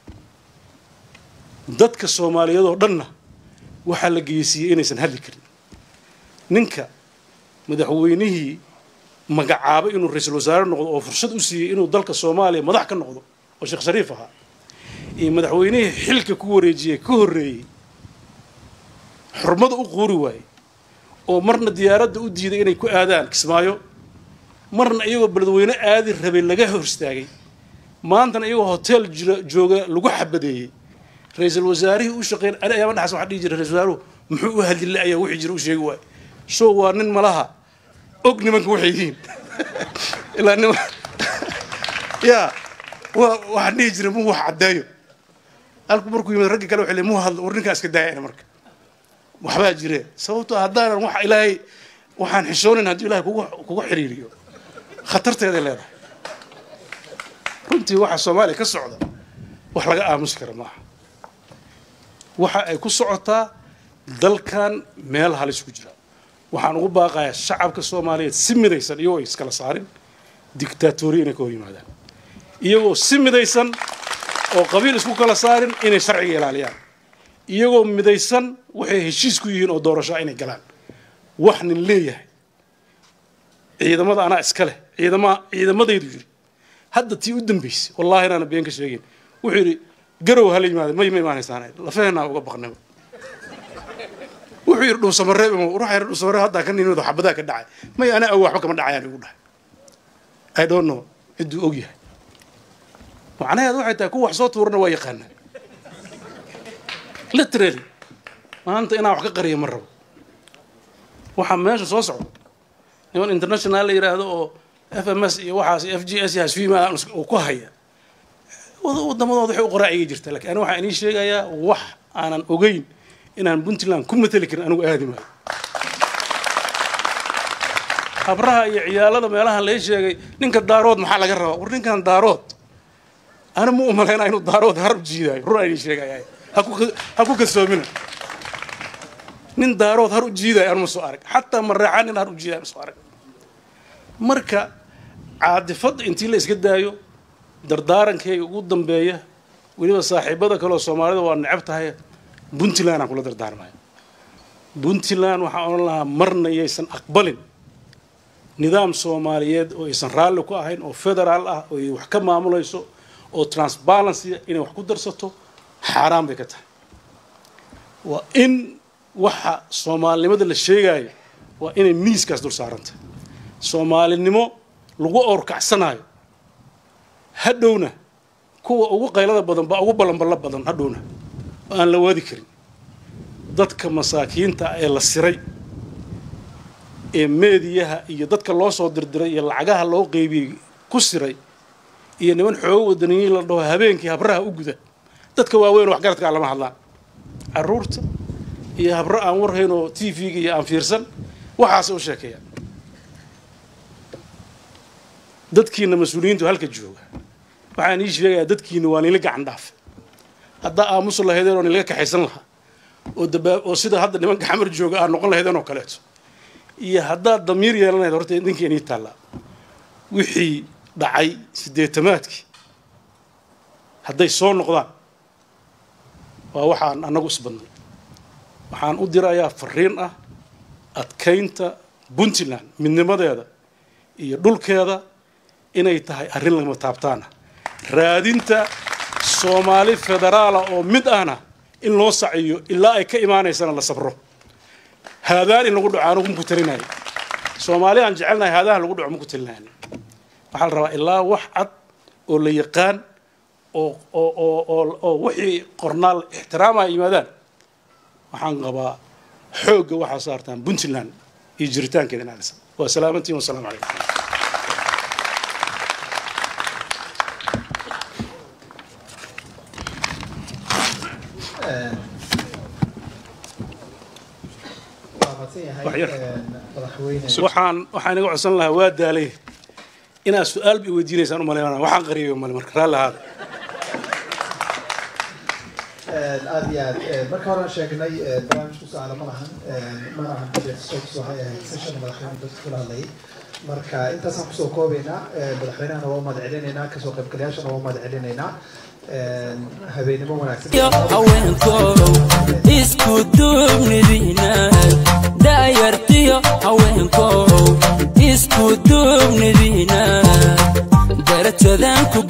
dadka soomaaliyeed oo dhanna waxaa la geysiiyey inaysan hadli karin ninka madaxweynihii magacaabay inuu ra-iisul wasaare noqdo oo fursad u siiyey inuu dalka soomaaliya madax ka noqdo oo sheekh shariif ahaa iyo madaxweynihii xilka ku wareejiyey ka horreeyey xurmada u quuri waayey oo marna diyaaradda u diiday inay ku aadaan kismaayo marna iyagoo beledweyne aadi rabay laga hor istaagay maantana iyagoo hotel jira jooga lagu xabadeeyey ra-iisul wasaarihii u shaqeyn ani ayaama dhaxas waxaa dhihi jiray ra-isul wasaaruhu muxuu u hadlila ayaa wixii jira u sheegi waayo so waa nin malaha og nimanka waxay yihiin ilaa nima ya wa waxaan dhihi jiray mu wax caddeeyo halku markuu yimid raggi kale waxay le mu hadlo war ninkaa iska daayana marka waxbaa jire sababtoo haddaanan wax ilaahay waxaan xishoonayn haddii ilahay kugu kugu xiriiriyo khatarteeday leedahay runtii waxa soomaaliya ka socda wax laga aamusi kara maaha waxa ay ku socotaa dalkan meel halis ku jira waxaan ugu baaqayaa shacabka soomaaliyeed si midaysan iyagoo iskala saarin dictatoriya inay ka hor yimaadaan iyagoo si midaysan oo qabiil isku kala saarin inay sharciga ilaaliyaan iyagoo midaysan waxay heshiis ku yihiin oo doorashaa inay galaan wax nin leeyahay ciidamada anaa iska leh ciidama ciidamadaydu yidhi hadda tii u dambaysay wallahi inaana been ka sheegin wuxuu yidhi garow hala yimaada may ma imaanaysaan lafaheenaa uga baqnimo wuxuu yidhi dhuusamareeb ruuxa yidhi dhuusamareeb haddaa ka nimid xabadaa ka dhacay may ana awo waxba kama dhacayaan igu dhahay i don't know cidduu og yahay macnaheed waxay tahay kuwa wax soo tuurana waa yaqaanaa literally maanta inaan wax ka qariya ma rabo waxaa meesha soo socda niman international la yidhaahdo oo f m s iyo waxaas f g s hasfiima uu ku haya wadamadooda waxay u qoraacigay jirta lakin ani waxaan inii sheegayaa wax aanan ogeyn inaan puntland ku mateli karin anigu aadi maayo habraha iyo ciyaalada meelahan lai sheegay ninka daarood maxaa laga rabaa war ninkan daarood ani ma umalaynaa inuu daarood har u jiidaayo run aan inii sheegaya ha ku kalsoomina nin daarood har u jiidaayo anuma soo arag xataa mareexaan nin har u jiidayo ma soo arag marka caadifadda intii la iska daayo dardaarankayga ugu dambeeya weliba saaxiibada kaleoo soomaalida waa necab tahay puntland aan kula dardaarmayo puntland waxaan odhan lahaa marna yaysan aqbalin nidaam soomaaliyeed oo aysan raalli ku ahayn oo federaal ah oo ay wax ka maamulayso oo transparency inay wax ku darsato xaaraan bay ka tahay waa in waxa soomaalinimada la sheegayo waa inay miiskaas dul saarantah soomaalinimo lagu owrkacsanayo hadhowna kuwa ugu qaylada badan baa ugu ballanballo badan hadhowna oo aan la waadi karin dadka masaakiinta ee la siray ee meediyaha iyo dadka loo soo dirdiray iyo lacagaha loo qeybiyey ku siray iyo niman xoogo wadaniyiin la dhaho habeenkii habraha u guda dadka waaweyn waxgaradkaa lama hadlaan caruurta iyo habro aan warhayn oo t v-ga iyo aan fiirsan waxaasay u sheekeeyaan dadkiina mas-uuliyiintu halka jooga waxaan ii sheegayaa dadkiina waa nila gacan dhaafe haddaa aamusu lahaydeen oo nilaga kaxaysan lahaa oo dabaa oo sida hadda nimanka xamar jooga aad noqon lahaydeen oo kaleeto iyo haddaad damiir yeelanayd horta idinka inii taallaa wixii dhacay siddeetamaadkii hadday soo noqdaan waa waxaan annagu isbadnay waxaan u dirayaa fariin ah adkaynta puntland midnimadeeda iyo dhulkeeda inay tahay arrin lama taabtaana raadinta soomaali federaala oo mid ahna in loo saciyo ilaa ay ka imaanaysana la sabro haadaan in lagu dhaco anugu maku talinayo soomaali aan jecelnahay haadaha lagu dhaco maku talinayn waxaa la rabaa ilaa wax cad oo la yaqaan oo oo oo oo oo wixii qornaal ixtiraama ay yimaadaan waxaan qabaa xoogga waxaa saartaan puntland iyo jiritaankeeda inaalisa waa salaamantiin wasalaamu calaykum waxaan waxaan iga codsan lahaa waa daalay inaad su-aal bay weydiinaysaan u malaynana waxaan qariyo male marka raalli ahaada aad iyo aad marka horaan sheegnay barnaamijku su-aalo ma lahan mana ahan budgetsoks waxay ahayd session madaxweyne dadka kula hadlayay marka intaasaan kusoo koobaynaa madaxweynahana waa umahad celinaynaa kasoo qaybgalayaashana waa umahad celinaynaa habeenimo wanaagsan haweenkow isku duubnidiina da'yartiyo haweenkow isku duubnidiina darajadaan ku